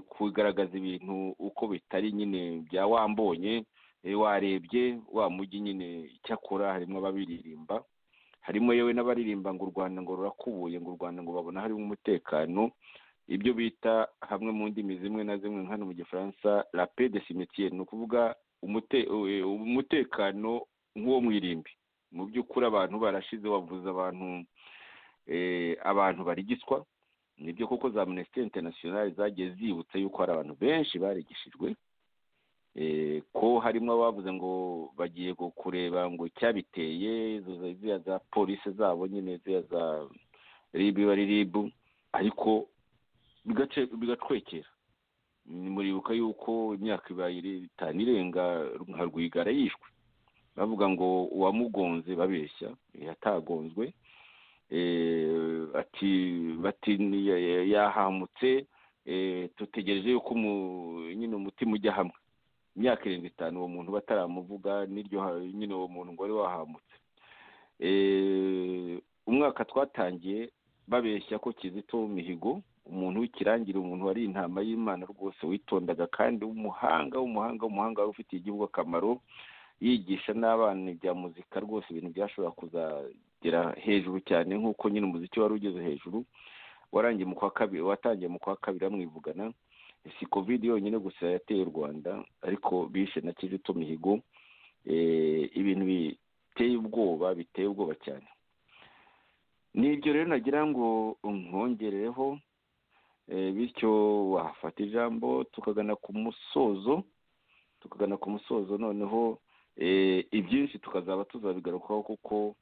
kugaragaza ibintu uko bitari nyine bya wambonye warebye wa mujyi nyine icyakora harimo ababiririmba harimo yewe n'abaririmba ngo u rwanda ngo rurakubuye ngo u rwanda ngo babona harimo umutekano ibyo bita hamwe mu ndimi zimwe na zimwe hano mu gifaransa rape de simetiere ni ukuvuga umutekano nk'uwo mu irimbi mu by'ukuri abantu barashize wavuze abantu abantu barigiswa nibyo koko za minisiteri interinasiyonari zagiye zibutsa yuko hari abantu benshi barigishijwe ko harimo abavuze ngo bagiye kureba ngo icyabiteye ziriya za polisi zabo nyine ziriya za ribu ribu ariko bigacwekera muribuka yuko imyaka ibaye itanu irenga nka rwigara yishwe bavuga ngo uwamugonze babeshya yatagonzwe ati bati yahamutse dutegereje yuko nyine umutima ujya hamwe imyaka irindwi itanu uwo muntu bataramuvuga n'iryo nyine uwo muntu ngo wari wahamutse umwaka twatangiye babeshya ko kizito mihigo umuntu w'ikirangire umuntu wari intama y'imana rwose witondaga kandi w'umuhanga w'umuhanga w'umuhanga wari ufitiye igihugu akamaro yigisha n'abana ibya muzika rwose ibintu byashobora kuzagera hejuru cyane nk'uko nyine umuziki wari ugeze hejuru warangiye mu kwa kabiri watangiye mu kwa kabiri bamwivugana si kovide yonyine gusa yateye u rwanda ariko bishe na kizito mihigo ibintu biteye ubwoba biteye ubwoba cyane ni ibyo rero nagira ngo nkongerereho bityo wafata ijambo tukagana ku musozo tukagana ku musozo noneho ibyinshi tukazaba tuzabigarukaho kuko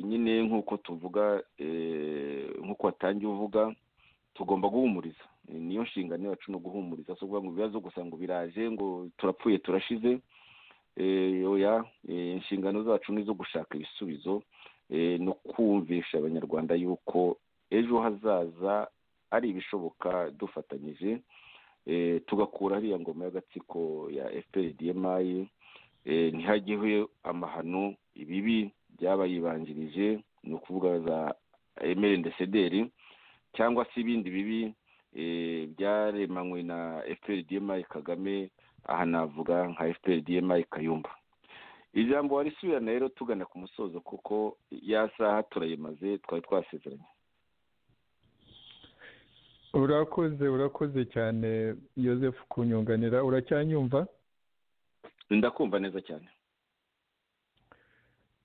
nyine nk'uko tuvuga nk'uko watangiye uvuga tugomba guhumuriza niyo nshingano yacu ni uguhumuriza si ukuvuga ngo ibibazo gusa ngo biraje ngo turapfuye turashize oya inshingano zacu ni izo gushaka ibisubizo no kumvisha abanyarwanda yuko ejo hazaza ari ibishoboka dufatanyije tugakura hariya ngoma y'agatsiko ya fprdmi ntihageho amahano ibibi byabayibanjirije ni ukuvuga za emerendesederi cyangwa se ibindi bibi byaremanywe na fprdmi kagame aha navuga nka fprdmi kayumba ijambo warisubirana rero tugana ku musozo kuko ya saha turayimaze twari twasezeranye urakoze urakoze cyane Yosefu kunyunganira uracyanyumva ndakumva neza cyane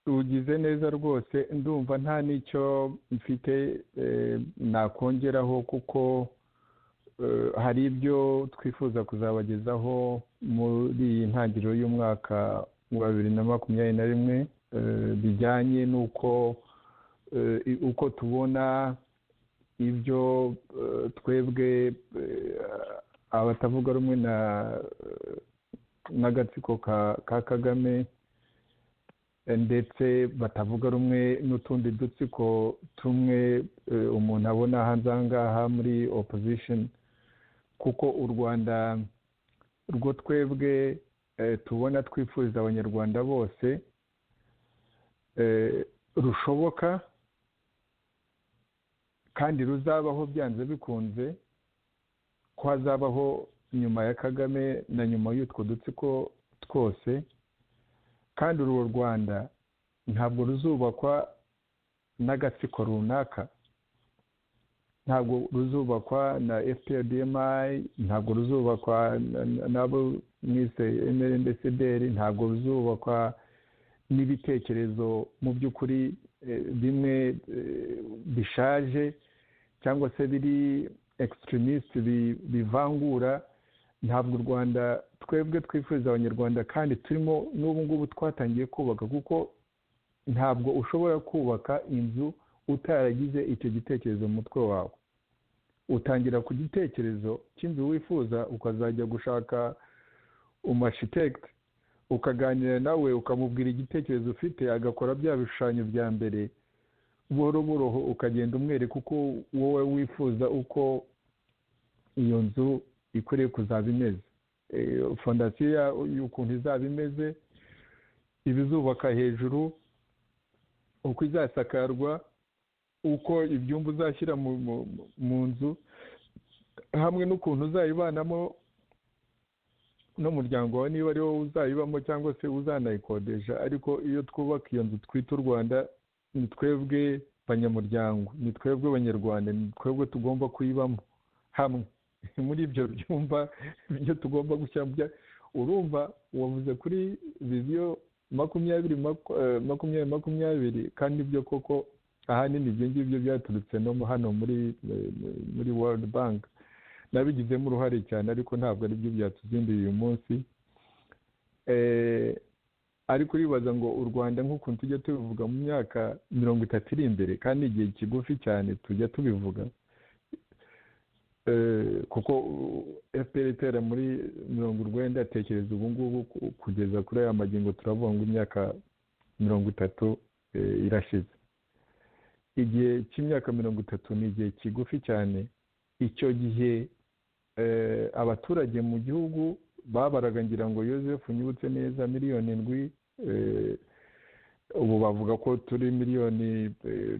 ugize neza rwose ndumva nta n'icyo mfite nakongeraho kuko hari ibyo twifuza kuzabagezaho muri iyi ntangiriro y'umwaka wa bibiri na makumyabiri na rimwe bijyanye n'uko uko tubona ibyo twebwe abatavuga rumwe n'agatsiko ka kagame ndetse batavuga rumwe n'utundi dutsiko tumwe umuntu abona hanze aha ngaha muri opposition kuko u rwanda rwo twebwe tubona twifuriza abanyarwanda bose rushoboka kandi ruzabaho byanze bikunze ko hazabaho nyuma ya kagame na nyuma y'utwo dutsiko twose kandi uru rwanda ntabwo ruzubakwa n'agatsiko runaka ntabwo ruzubakwa na fprdmi ntabwo ruzubakwa n'abo mwise emerendesederi ntabwo ruzubakwa n'ibitekerezo mu by'ukuri bimwe bishaje cyangwa se biri egisitirimisti bivangura ntabwo u rwanda twebwe twifuriza abanyarwanda kandi turimo n'ubu ngubu twatangiye kubaka kuko ntabwo ushobora kubaka inzu utaragize icyo gitekerezo mu mutwe wawe utangira ku gitekerezo cy'inzu wifuza ukazajya gushaka umashitekiti ukaganira nawe ukamubwira igitekerezo ufite agakora bya bishushanyo bya mbere buhoro buroho ukagenda umwereka uko wowe wifuza uko iyo nzu ikwiriye kuzaba imeze fondasiyo y'ukuntu izaba imeze ibizubaka hejuru uko izasakarwa uko ibyumba uzashyira mu nzu hamwe n'ukuntu uzayibanamo n'umuryango wawe niba ari wowe uzayibamo cyangwa se uzanayikodesha ariko iyo twubaka iyo nzu twita u rwanda ni twebwe banyamuryango ni twebwe abanyarwanda ni twebwe tugomba kuyibamo hamwe muri ibyo byumba byo tugomba gushyira urumva wavuze kuri viziyo makumyabiri makumyabiri makumyabiri kandi ibyo koko ahanini ibyo ngibyo byaturutse no hano muri muri world bank nabigizemo uruhare cyane ariko ntabwo ari byo byatuzinduye uyu munsi ariko uribaza ngo u rwanda nk'ukuntu tujya tubivuga mu myaka mirongo itatu iri imbere kandi igihe kigufi cyane tujya tubivuga kuko fpr itera muri mirongo urwenda atekereza ubu ngubu kugeza kuri aya magingo turavuga ngo imyaka mirongo itatu irashize igihe cy'imyaka mirongo itatu ni igihe kigufi cyane icyo gihe abaturage mu gihugu babaraga ngira ngo Yosefu unyibutse neza miliyoni ndwi ubu bavuga ko turi miliyoni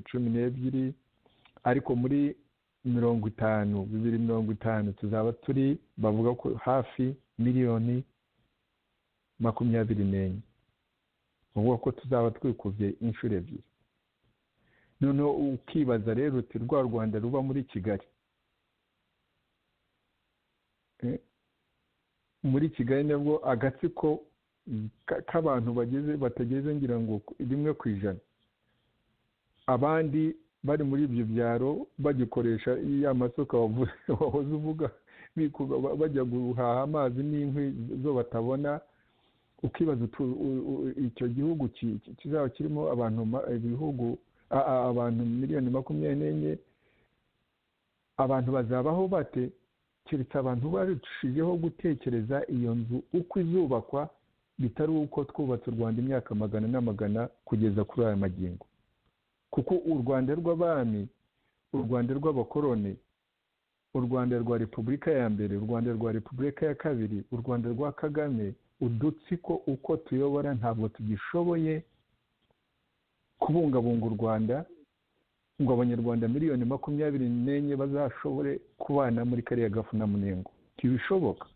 cumi n'ebyiri ariko muri mirongo itanu bibiri mirongo itanu tuzaba turi bavuga ko hafi miliyoni makumyabiri n'enye bavuga ko tuzaba twikubye inshuro ebyiri noneho ukibaza rero uti rwa rwanda ruba muri kigali muri kigali nabwo agatsiko k'abantu bageze batageze ngira ngo rimwe ku ijana abandi bari muri ibyo byaro bagikoresha ya masuka wahoze uvuga bajya guhaha amazi n'inkwi zo batabona ukibaza icyo gihugu kizaba kirimo abantu ibihugu abantu miliyoni makumyabiri n'enye abantu bazabaho bate keretse abantu barushijeho gutekereza iyo nzu uko izubakwa bitari uko twubatse u rwanda imyaka magana n'amagana kugeza kuri aya magingo kuko u rwanda rw'abami u rwanda rw'abakoroni u rwanda rwa repubulika ya mbere u rwanda rwa repubulika ya kabiri u rwanda rwa kagame udutsiko uko tuyobora ntabwo tugishoboye kubungabunga u rwanda ngo abanyarwanda miliyoni makumyabiri n'enye bazashobore kubana muri kariya gafu na munengo ntibishoboka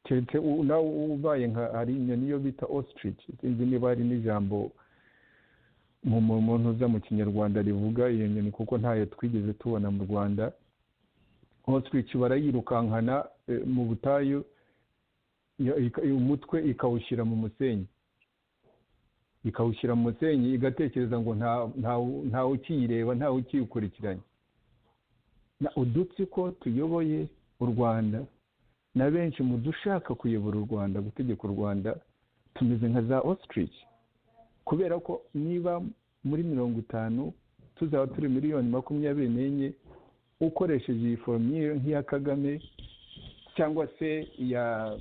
keretse nawe ubaye nka hari inyoni yo bita ostrich sinzi niba hari n'ijambo mu ntuza mu kinyarwanda rivuga iyo nyoni kuko ntayo twigeze tubona mu rwanda ostrich barayirukankana mu butayu umutwe ikawushyira mu musenyi ikawushyira mu musenyi igatekereza ngo ntawe ukiyireba ntawe ukiyikurikiranye udutsiko tuyoboye u rwanda na benshi mu dushaka kuyobora u rwanda gutegeka u rwanda tumeze nka za ostrich kubera ko niba muri mirongo itanu tuzaba turi miliyoni makumyabiri n'enye ukoresheje iyi foromire nk'iya kagame cyangwa se iya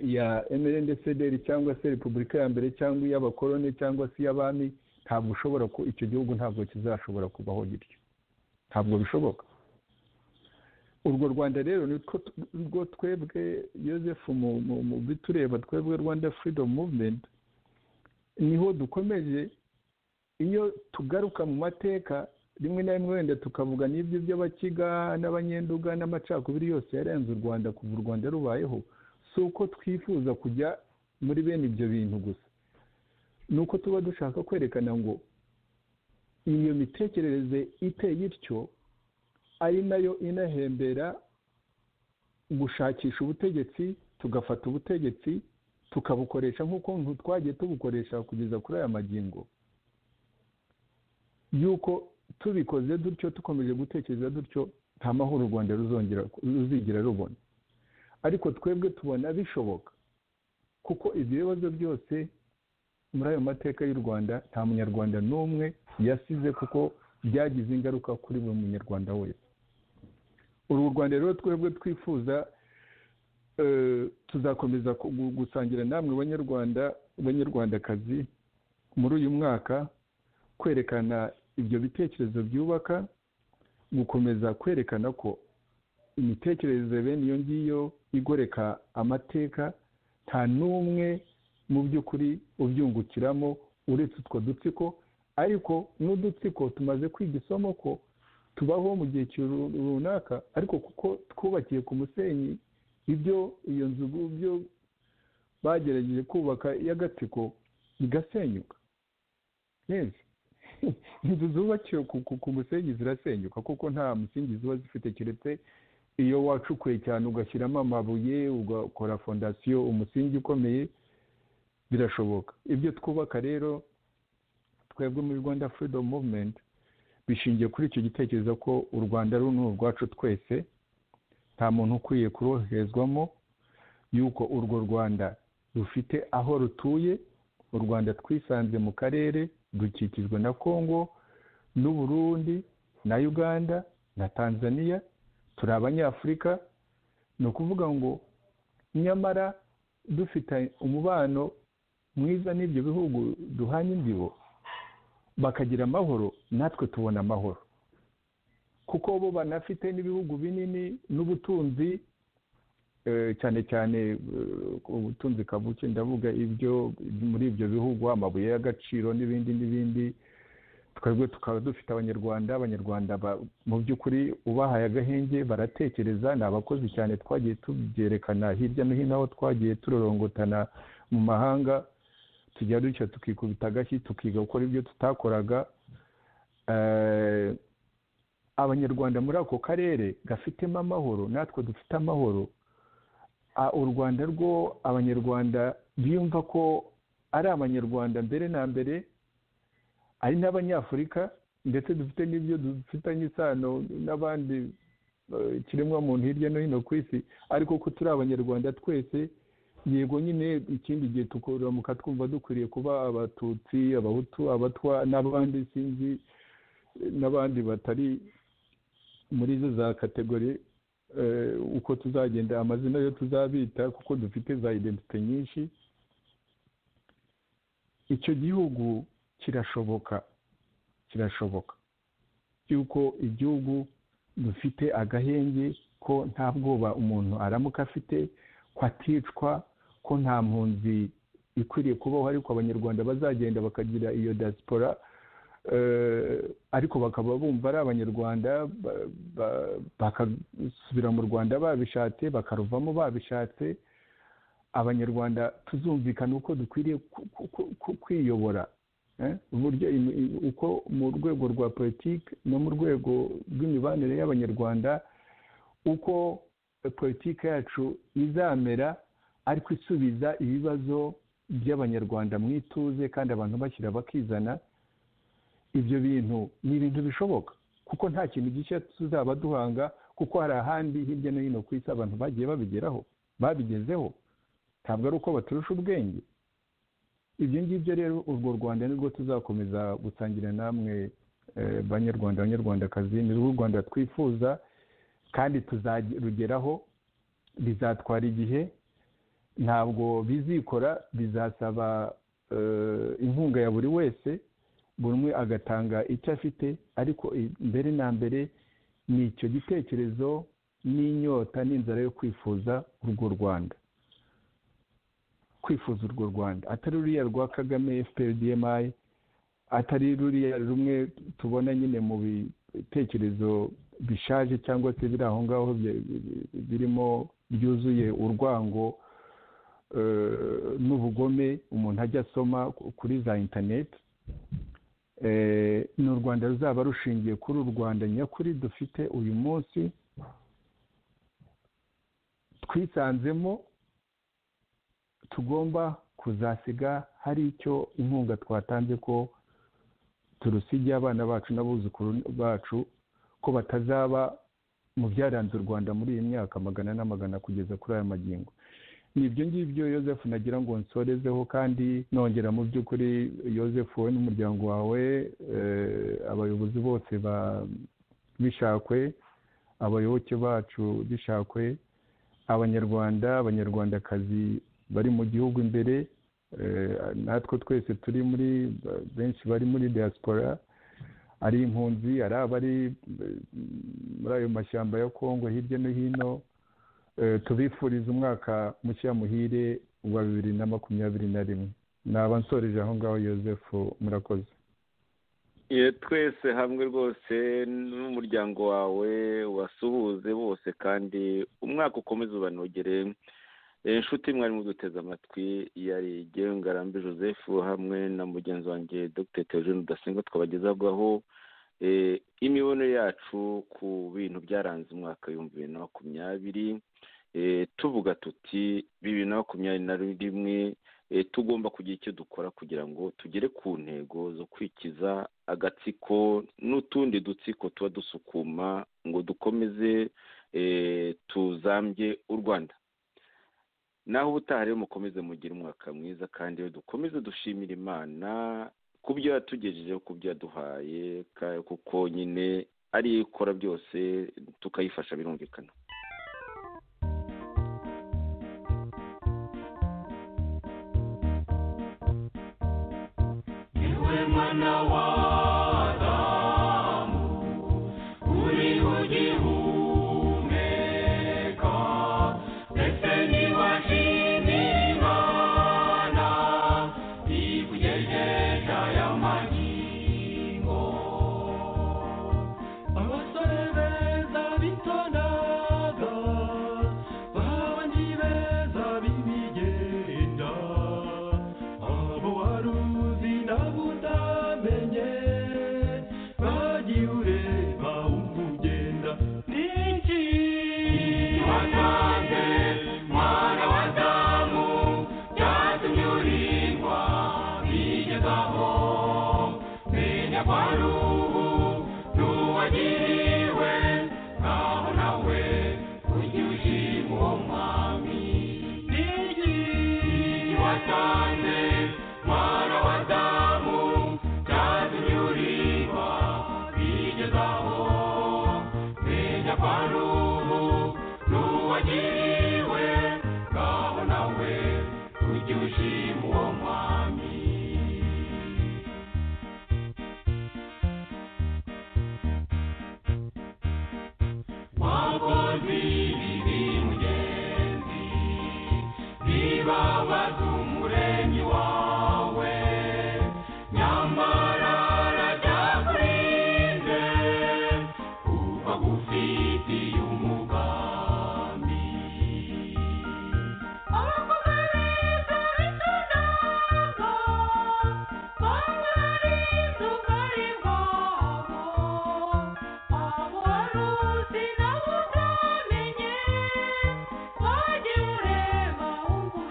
ya mrndcdr cyangwa se repubulika ya mbere cyangwa iy'abakoroni cyangwa se iy'abami ntabwo ushobora ko icyo gihugu ntabwo kizashobora kubaho gityo ntabwo bishoboka urwo rwanda rero nitwo twebwe yosefu mu bitureba twebwe rwanda freedom movement niho dukomeje iyo tugaruka mu mateka rimwe na rimwe wenda tukavuga n'ibyo by'abakiga n'abanyenduga n'amacakubiri yose yarenze u rwanda kuva u rwanda rubayeho si uko twifuza kujya muri bene ibyo bintu gusa ni uko tuba dushaka kwerekana ngo iyo mitekerereze iteye ityo ari nayo inahembera gushakisha ubutegetsi tugafata ubutegetsi tukabukoresha nk'ukuntu twagiye tubukoresha kugeza kuri aya magingo y'uko tubikoze dutyo dukomeje gutekereza dutyo nta mahoro u rwanda ruzongera ruzigera rubona ariko twebwe tubona bishoboka kuko ibyo bibazo byose muri ayo mateka y'u rwanda nta munyarwanda n'umwe yasize kuko byagize ingaruka kuri buri munyarwanda wese uru rwanda rero twebwe twifuza tuzakomeza gusangira namwe banyarwanda banyarwandakazi muri uyu mwaka kwerekana ibyo bitekerezo byubaka gukomeza kwerekana ko imitekerereze bene iyo ngiyo igoreka amateka nta n'umwe mu by'ukuri ubyungukiramo uretse utwo dutsiko ariko n'udutsiko tumaze kwiga isomo ko tubaho mu gihe runaka ariko kuko twubakiye ku musenyi ibyo iyo nzu byo bagerageje kubaka y'agatsiko bigasenyuka neza inzu zubakiwe ku musenyi zirasenyuka kuko nta musingi ziba zifite keretse iyo wacukuye cyane ugashyiramo amabuye ugakora fondasiyo umusingi ukomeye birashoboka ibyo twubaka rero twebwe muri rwanda freedom movement bishingiye kuri icyo gitekerezo ko u rwanda runo urwacu twese nta muntu ukwiye kuroherezwamo y'uko urwo rwanda rufite aho rutuye u rwanda twisanze mu karere dukikijwe na kongo n'uburundi na uganda na tanzania turi abanyafurika ni ukuvuga ngo nyamara dufite umubano mwiza n'ibyo bihugu duhanye imbibo bakagira amahoro natwe tubona amahoro kuko bo banafite n'ibihugu binini n'ubutunzi cyane cyane ubutunzi kabuke ndavuga ibyo muri ibyo bihugu amabuye y'agaciro n'ibindi n'ibindi twebwe tukaba dufite abanyarwanda abanyarwanda mu by'ukuri ubahaye agahenge baratekereza ni abakozi cyane twagiye tubyerekana hirya no hino aho twagiye turorongotana mu mahanga tujya dutya tukikubita agashyi tukiga gukora ibyo tutakoraga abanyarwanda muri ako karere gafitemo amahoro natwe dufite amahoro u rwanda rwo abanyarwanda biyumva ko ari abanyarwanda mbere na mbere ari n'abanyafurika ndetse dufite n'ibyo dufitanye isano n'abandi kiremwamuntu hirya no hino ku isi ariko ko turi abanyarwanda twese yego nyine ikindi gihe tukuramuka twumva dukwiriye kuba abatutsi abahutu abatwa n'abandi sinzi n'abandi batari muri zo za kategori uko tuzagenda amazina yo tuzabita kuko dufite za identite nyinshi icyo gihugu kirashoboka kirashoboka yuko igihugu dufite agahenge ko nta bwoba umuntu aramuka afite ko aticwa ko nta mpunzi ikwiriye kubaho ariko abanyarwanda bazagenda bakagira iyo diaspora ariko bakaba bumva ari abanyarwanda bakasubira mu rwanda babishatse bakaruvamo babishatse abanyarwanda tuzumvikana uko dukwiriye kwiyobora uburyo uko mu rwego rwa politiki no mu rwego rw'imibanire y'abanyarwanda uko politiki yacu izamera ariko isubiza ibibazo by'abanyarwanda mu ituze kandi abantu bashyira bakizana ibyo bintu ni ibintu bishoboka kuko nta kintu gishya tuzaba duhanga kuko hari ahandi hirya no hino ku isi abantu bagiye babigeraho babigezeho ntabwo ari uko baturusha ubwenge ibyo ngibyo rero urwo rwanda nirwo tuzakomeza gusangira namwe banyarwanda abanyarwandakazi ni rwo rwanda twifuza kandi tuzarugeraho bizatwara igihe ntabwo bizikora bizasaba inkunga ya buri wese buri umwe agatanga icyo afite ariko mbere na mbere ni icyo gitekerezo n'inyota n'inzara yo kwifuza urwo rwanda kwifuza urwo rwanda atari ruriya rwa kagame fprdmi atari ruriya rumwe tubona nyine mu bitekerezo bishaje cyangwa se biri aho ngaho birimo byuzuye urwango n'ubugome umuntu ajya asoma kuri za interineti ni u rwanda ruzaba rushingiye kuri u rwanda nyakuri dufite uyu munsi twisanzemo tugomba kuzasiga hari icyo inkunga twatanze ko turusigiye abana bacu n'abuzukuru bacu ko batazaba mu byaranze u rwanda muri iyi myaka magana n'amagana kugeza kuri aya magingo ni ibyo ngibyo yosefu nagira ngo nsorezeho kandi nongera mu by'ukuri yosefu wowe n'umuryango wawe abayobozi bose bishakwe abayoboke bacu bishakwe abanyarwanda abanyarwandakazi bari mu gihugu imbere natwe twese turi muri benshi bari muri diaspora ari impunzi ari abari muri ayo mashyamba ya kongo hirya no hino tubifuriza umwaka mushya muhire wa bibiri na makumyabiri na rimwe naba nsoreje aho ngaho yosefu murakoze twese hamwe rwose n'umuryango wawe wasuhuze bose kandi umwaka ukomeze ubanogere inshuti mwari muduteze amatwi yari Ngarambe joseph hamwe na mugenzi wanjye dr teogene udasenga twabagezagaho imibono yacu ku bintu byaranze umwaka w'ibihumbi bibiri na makumyabiri tuvuga tuti bibiri na makumyabiri na rimwe tugomba kugira icyo dukora kugira ngo tugere ku ntego zo kwikiza agatsiko n'utundi dutsiko tuba dusukuma ngo dukomeze tuzambye u rwanda naho ubutaha rero mukomeze mugire umwaka mwiza kandi dukomeze dushimira imana ku byo yatugejejeho ku byo yaduhaye kuko nyine ariyo ikora byose tukayifasha birumvikana abasore beza bitondaga babandi beza b'ibigenda abo wari uzi nabo utamenye bagiye ureba wumva ugenda n'iki watanze mwana wa damu byatumye urindwa bigezaho menya ko ari ubu n'uwagiriwe naho nawe ujye ushima uwo mwami n'iki watanze mwana wa damu byatumye urindwa bigezaho menya ko ari ubu n'uwagiriwe ngaho nawe ujye ushima uwo mwami wakoze ibibi mugenzi bibabaza umuremyi wawe nyamara arajyakurinze kuva gufitiye umugambi abakozi beza bitondaga bamwarize ubwari bwabo abo wari uzi nabo utamenye wagiye ureba wumva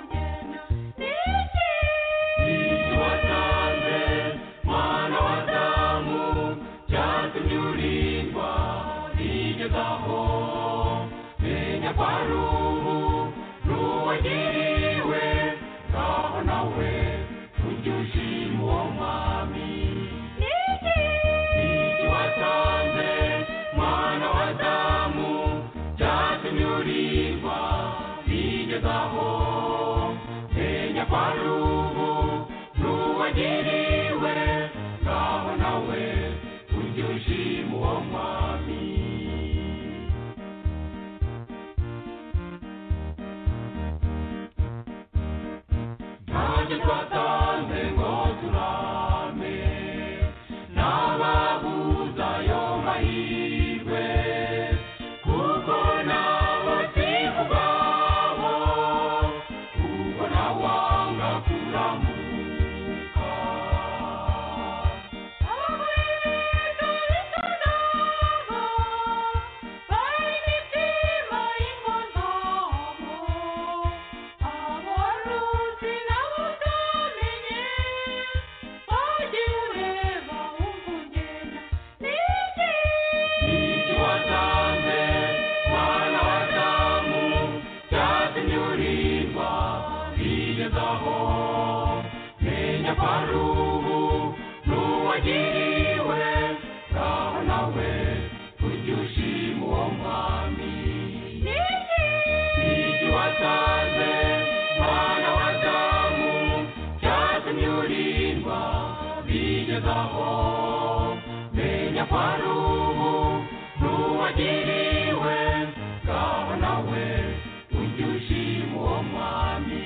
ugenda n'iki watanze mwana wa damu byatumye urindwa bigezaho menya ko ari ubu n'uwagiriwe ngaho nawe ujye ushima uwo mwami n'iki watanze mwana wa damu byatumye urindwa bigezaho menya ko ari ubu n'uwagiriwe ngaho nawe ujye ushima uwo mwami ntacyo twatanze ngo turame n'ababuza ayo mahirwe kuko nabo si ubwabo kuko ntawanga kuramuka Nicyo watanze mwana wa damu byatumye urindwa bigezaho menya ko ari ubu n'uwagiriwe ngaho nawe ujye ushima uwo mwami Nicyo watanze mwana wa damu byatumye urindwa bigezaho menya ko ari ubu n'uwagiriwe ngaho nawe ujye ushima uwo mwami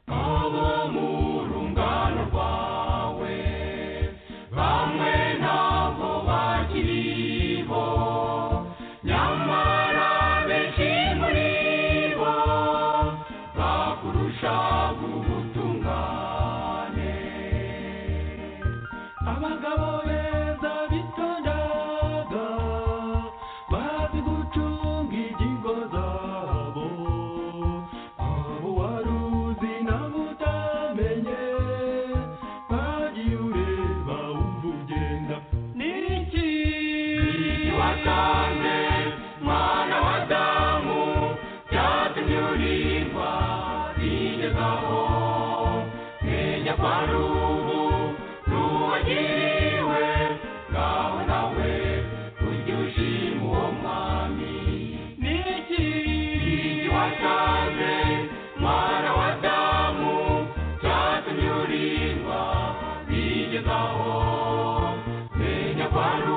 abo mu rungano rwawe bamwe ntabwo bakiriho nyamara benshi muri bo bakurusha ubutungane abagabo beza bitondaga bazi gucunga ingingo zabo abo wari uzi nabo utamenye bagiye ureba wumva ugenda n'iki watanze mwana wa damu byatumye urindwa bigezaho marubu n'uwagiriwe ngaho nawe ujye ushima uwo mwami ni iki watanze mwana wa damu cyatumye urindwa bigezaho menya kwa